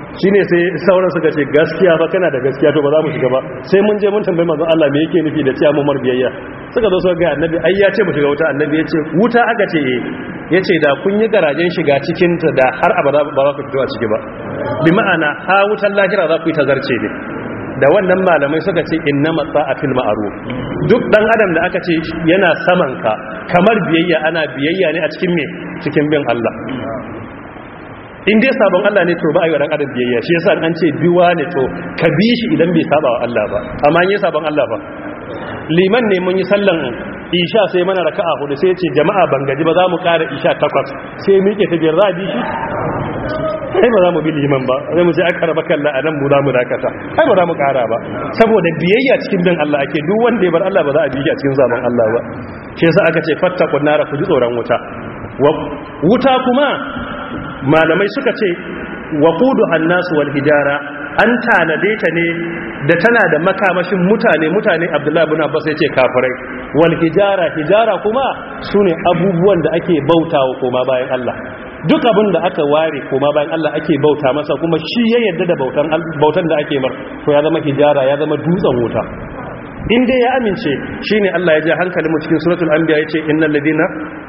shine sai sauran suka ce gaskiya ba kana da gaskiya to ba za mu shiga ba sai mun je mun tambayi manzon Allah me yake nufi da cewa mu mar biyayya suka zo suka ga annabi ai ya ce mu shiga wuta annabi ya ce wuta aka ce eh yace da kun yi garajen shiga cikin ta da har abada ba za ku fito a ciki ba bi ma'ana ha wutan lahira za ku yi tazarce ne da wannan malamai suka ce inna matsa a fil ma'ruf duk dan adam da aka ce yana saman ka kamar biyayya ana biyayya ne a cikin me cikin bin Allah in dai sabon Allah ne to ba a yi wa dan adam biyayya shi yasa an ce biwa ne to ka bi shi idan bai saba wa Allah ba amma in yi sabon Allah ba liman ne mun yi sallan isha sai mana raka'a hudu sai ya ce jama'a ban gaji ba za mu ƙara isha takwas sai miƙe ta biyar za a bi shi ai ba za mu bi liman ba zai mu ce aka raba kalla a nan mu za mu dakata ai ba za mu kara ba saboda biyayya cikin bin Allah ake duk wanda ya bar Allah ba za a bi shi a cikin zaman Allah ba shi yasa aka ce fattaqun nara ku ji tsoron wuta wuta kuma malamai suka ce waqudu annasu wal hijara an tanade ta ne da tana da makamashin mutane mutane Abdullahi ibn Abbas ya ce kafirai wal hijara hijara kuma sune abubuwan da ake bautawa koma bayan Allah duk abin da aka ware koma bayan Allah ake bauta masa kuma shi ya yarda da bautan bautan da ake mar to ya zama hijara ya zama dutsen wuta in dai ya amince shine Allah ya ji hankalin mu cikin suratul anbiya yace innal ladina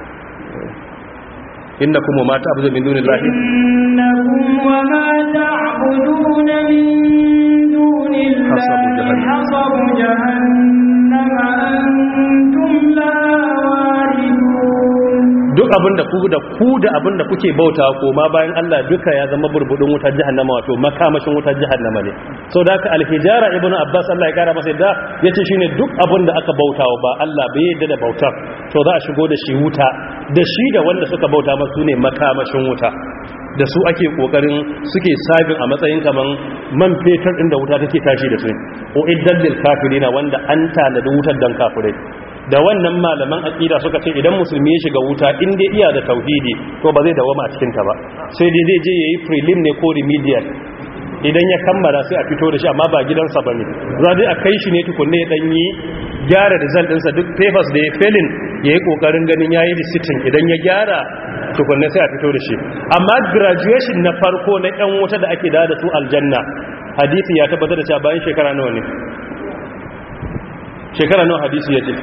innakum wa ma ta'budu min dunillahi innakum wa ma ta'buduna min dunillahi hasabu jahannama antum la waridun duk abin da ku da ku da abin da kuke bauta koma bayan Allah duka ya zama burbudin wutar jahannama wato makamashin wutar jahannama ne so da haka alhijara ibnu abbas Allah ya kara masa da yace shine duk abin da aka bautawa ba Allah bai yadda da bautar to za a shigo da shi wuta da shi da wanda suka bauta masu ne makamashin wuta da su ake kokarin suke sabin a matsayin kaman man fetur inda wuta take tashi da su o iddal lil kafirina wanda an tanadi wutar dan kafirai da wannan malaman aqida suka ce idan musulmi ya shiga wuta in dai iya da tauhidi to ba zai dawama a cikin ta ba sai dai zai je yayi prelim ne ko remedial idan ya kammala sai a fito da shi amma ba gidansa bane za dai a kai shi ne tukunne ya dan yi gyara result ɗinsa duk papers da ya felin yayi kokarin ganin yayi reciting idan ya gyara tukunne sai a fito da shi amma graduation na farko na yan wuta da ake da su aljanna hadisi ya tabbatar da cewa bayan shekara nawa ne shekara nawa hadisi ya ce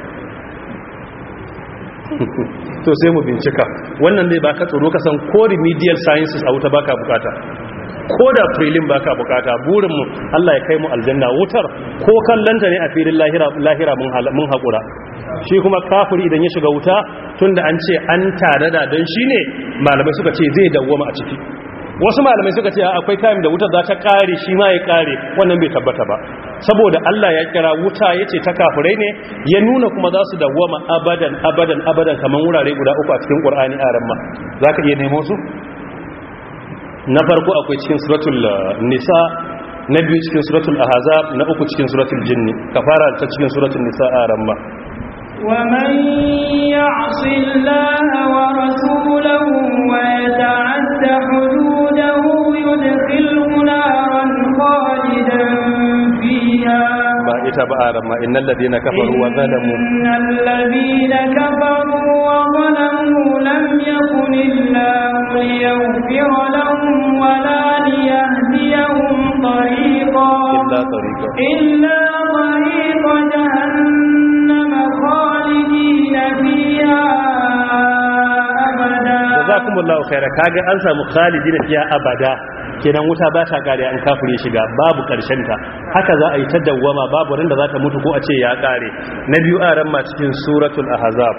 to sai mu bincika wannan zai baka tsoro ka san ko remedial sciences a wuta baka bukata ko da prelim baka bukata burinmu Allah ya kai mu aljanna wutar ko kallanta ne a filin lahira lahira mun mun hakura shi kuma kafiri idan ya shiga wuta tunda an ce an tare da don shine malamai suka ce zai dawwama a ciki wasu malamai suka ce akwai time da wutar za ta kare shi ma ya kare wannan bai tabbata ba saboda Allah ya kira wuta yace ta kafirai ne ya nuna kuma za su dawwama abadan abadan abadan kaman wurare guda uku a cikin Qur'ani a ramma zaka iya nemo su na farko akwai cikin suratul nisa na biyu cikin suratul ahzab na uku cikin suratul jinni kafara ta cikin suratul nisa a ramma ومن يعص الله ورسوله ويتعد حدوده يدخله نارا خالدا فيها ba ita ba a ramma innal ladina kafaru wa zalamu إن الذين كفروا وظلموا لم يكن الله ليغفر لهم ولا ليهديهم طريقا illa tariqa إلا طريق جهنم خالدين فيها أبدا jazakumullahu khaira kaga an samu khalidina fiya abada kenan wuta ba ta kare an kafire shiga babu karshen ta haka za a yi ta dawwama babu ran da za ta mutu ko a ce ya kare na biyu a ran ma cikin suratul ahzab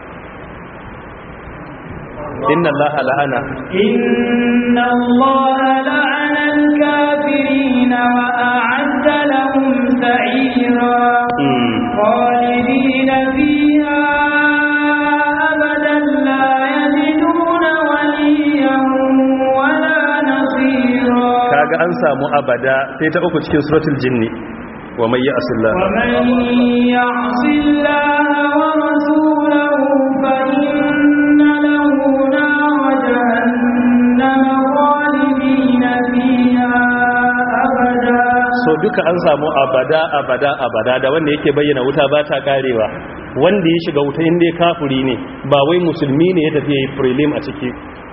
inna allaha la'ana إن الله لعن الكافرين وأعد لهم سعيرا Mm. خالدين فيها أبدا لا يجدون وليا ولا نصيرا kaga an samu abada sai ta uku cikin suratul jinni wa may ya'sillah ومن يعص الله ورسوله فإن له نار جهنم خالدين فيها أبدا so duka an samu abada abada abada da wanda yake bayyana wuta ba ta karewa wanda ya shiga wuta inda kafiri ne ba wai musulmi ne ya tafi yayi prelim a ciki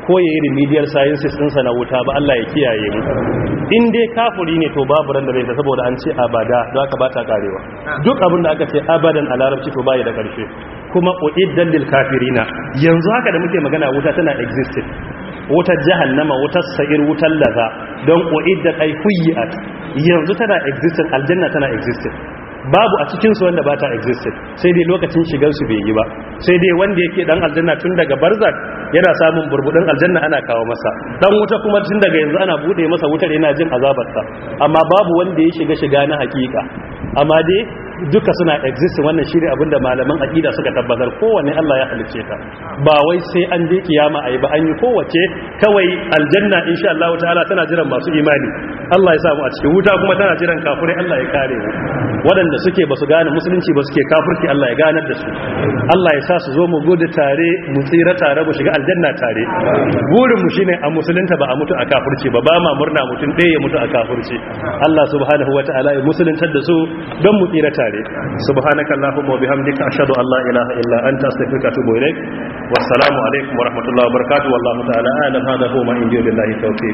ko ya yi remedial sciences ɗinsa na wuta ba Allah ya kiyaye mu in dai kafuri ne to babu ran da zai ta saboda an ce abada don aka ba ta karewa duk abin da aka ce abadan a larabci to bayi da ƙarshe kuma uiddan lil kafirina yanzu haka da muke magana wuta tana existing wutar jahannama wutar sa'ir wutar laza don uiddat ay fuyiat yanzu tana existing aljanna tana existing babu a cikinsu wanda ba ta existed sai dai lokacin shigarsu bai yi ba sai dai wanda yake dan aljanna tun daga barzak yana samun burbudin aljanna ana kawo masa dan wuta kuma tun daga yanzu ana bude masa wutar yana jin azabarsa amma babu wanda ya shiga shiga na hakika amma dai duka suna exist wannan shine abinda malaman aqida suka tabbatar kowanne Allah ya halicce ta ba wai sai an je kiyama ayi ba an yi kowace kawai aljanna insha Allah ta'ala tana jiran masu imani Allah ya samu a cikin wuta kuma tana jiran kafirai Allah ya kare mu waɗanda suke ba su gane musulunci ba suke kafirci Allah ya ganar da su Allah ya sa su zo mu gudu tare mu tsira tare mu shiga aljanna tare burin mu shine a musulunta ba a mutu a kafirci ba ba ma murna mutum ɗaya ya mutu a kafirci Allah subhanahu wataala ya musuluntar da su don mu tsira tare subhanakallahumma wa bihamdika ashhadu an la ilaha illa anta astaghfiruka wa atubu ilaik wassalamu alaikum wa rahmatullahi wa barakatuh wallahu ta'ala a'lam hadha huwa ma indiyo billahi tawfiq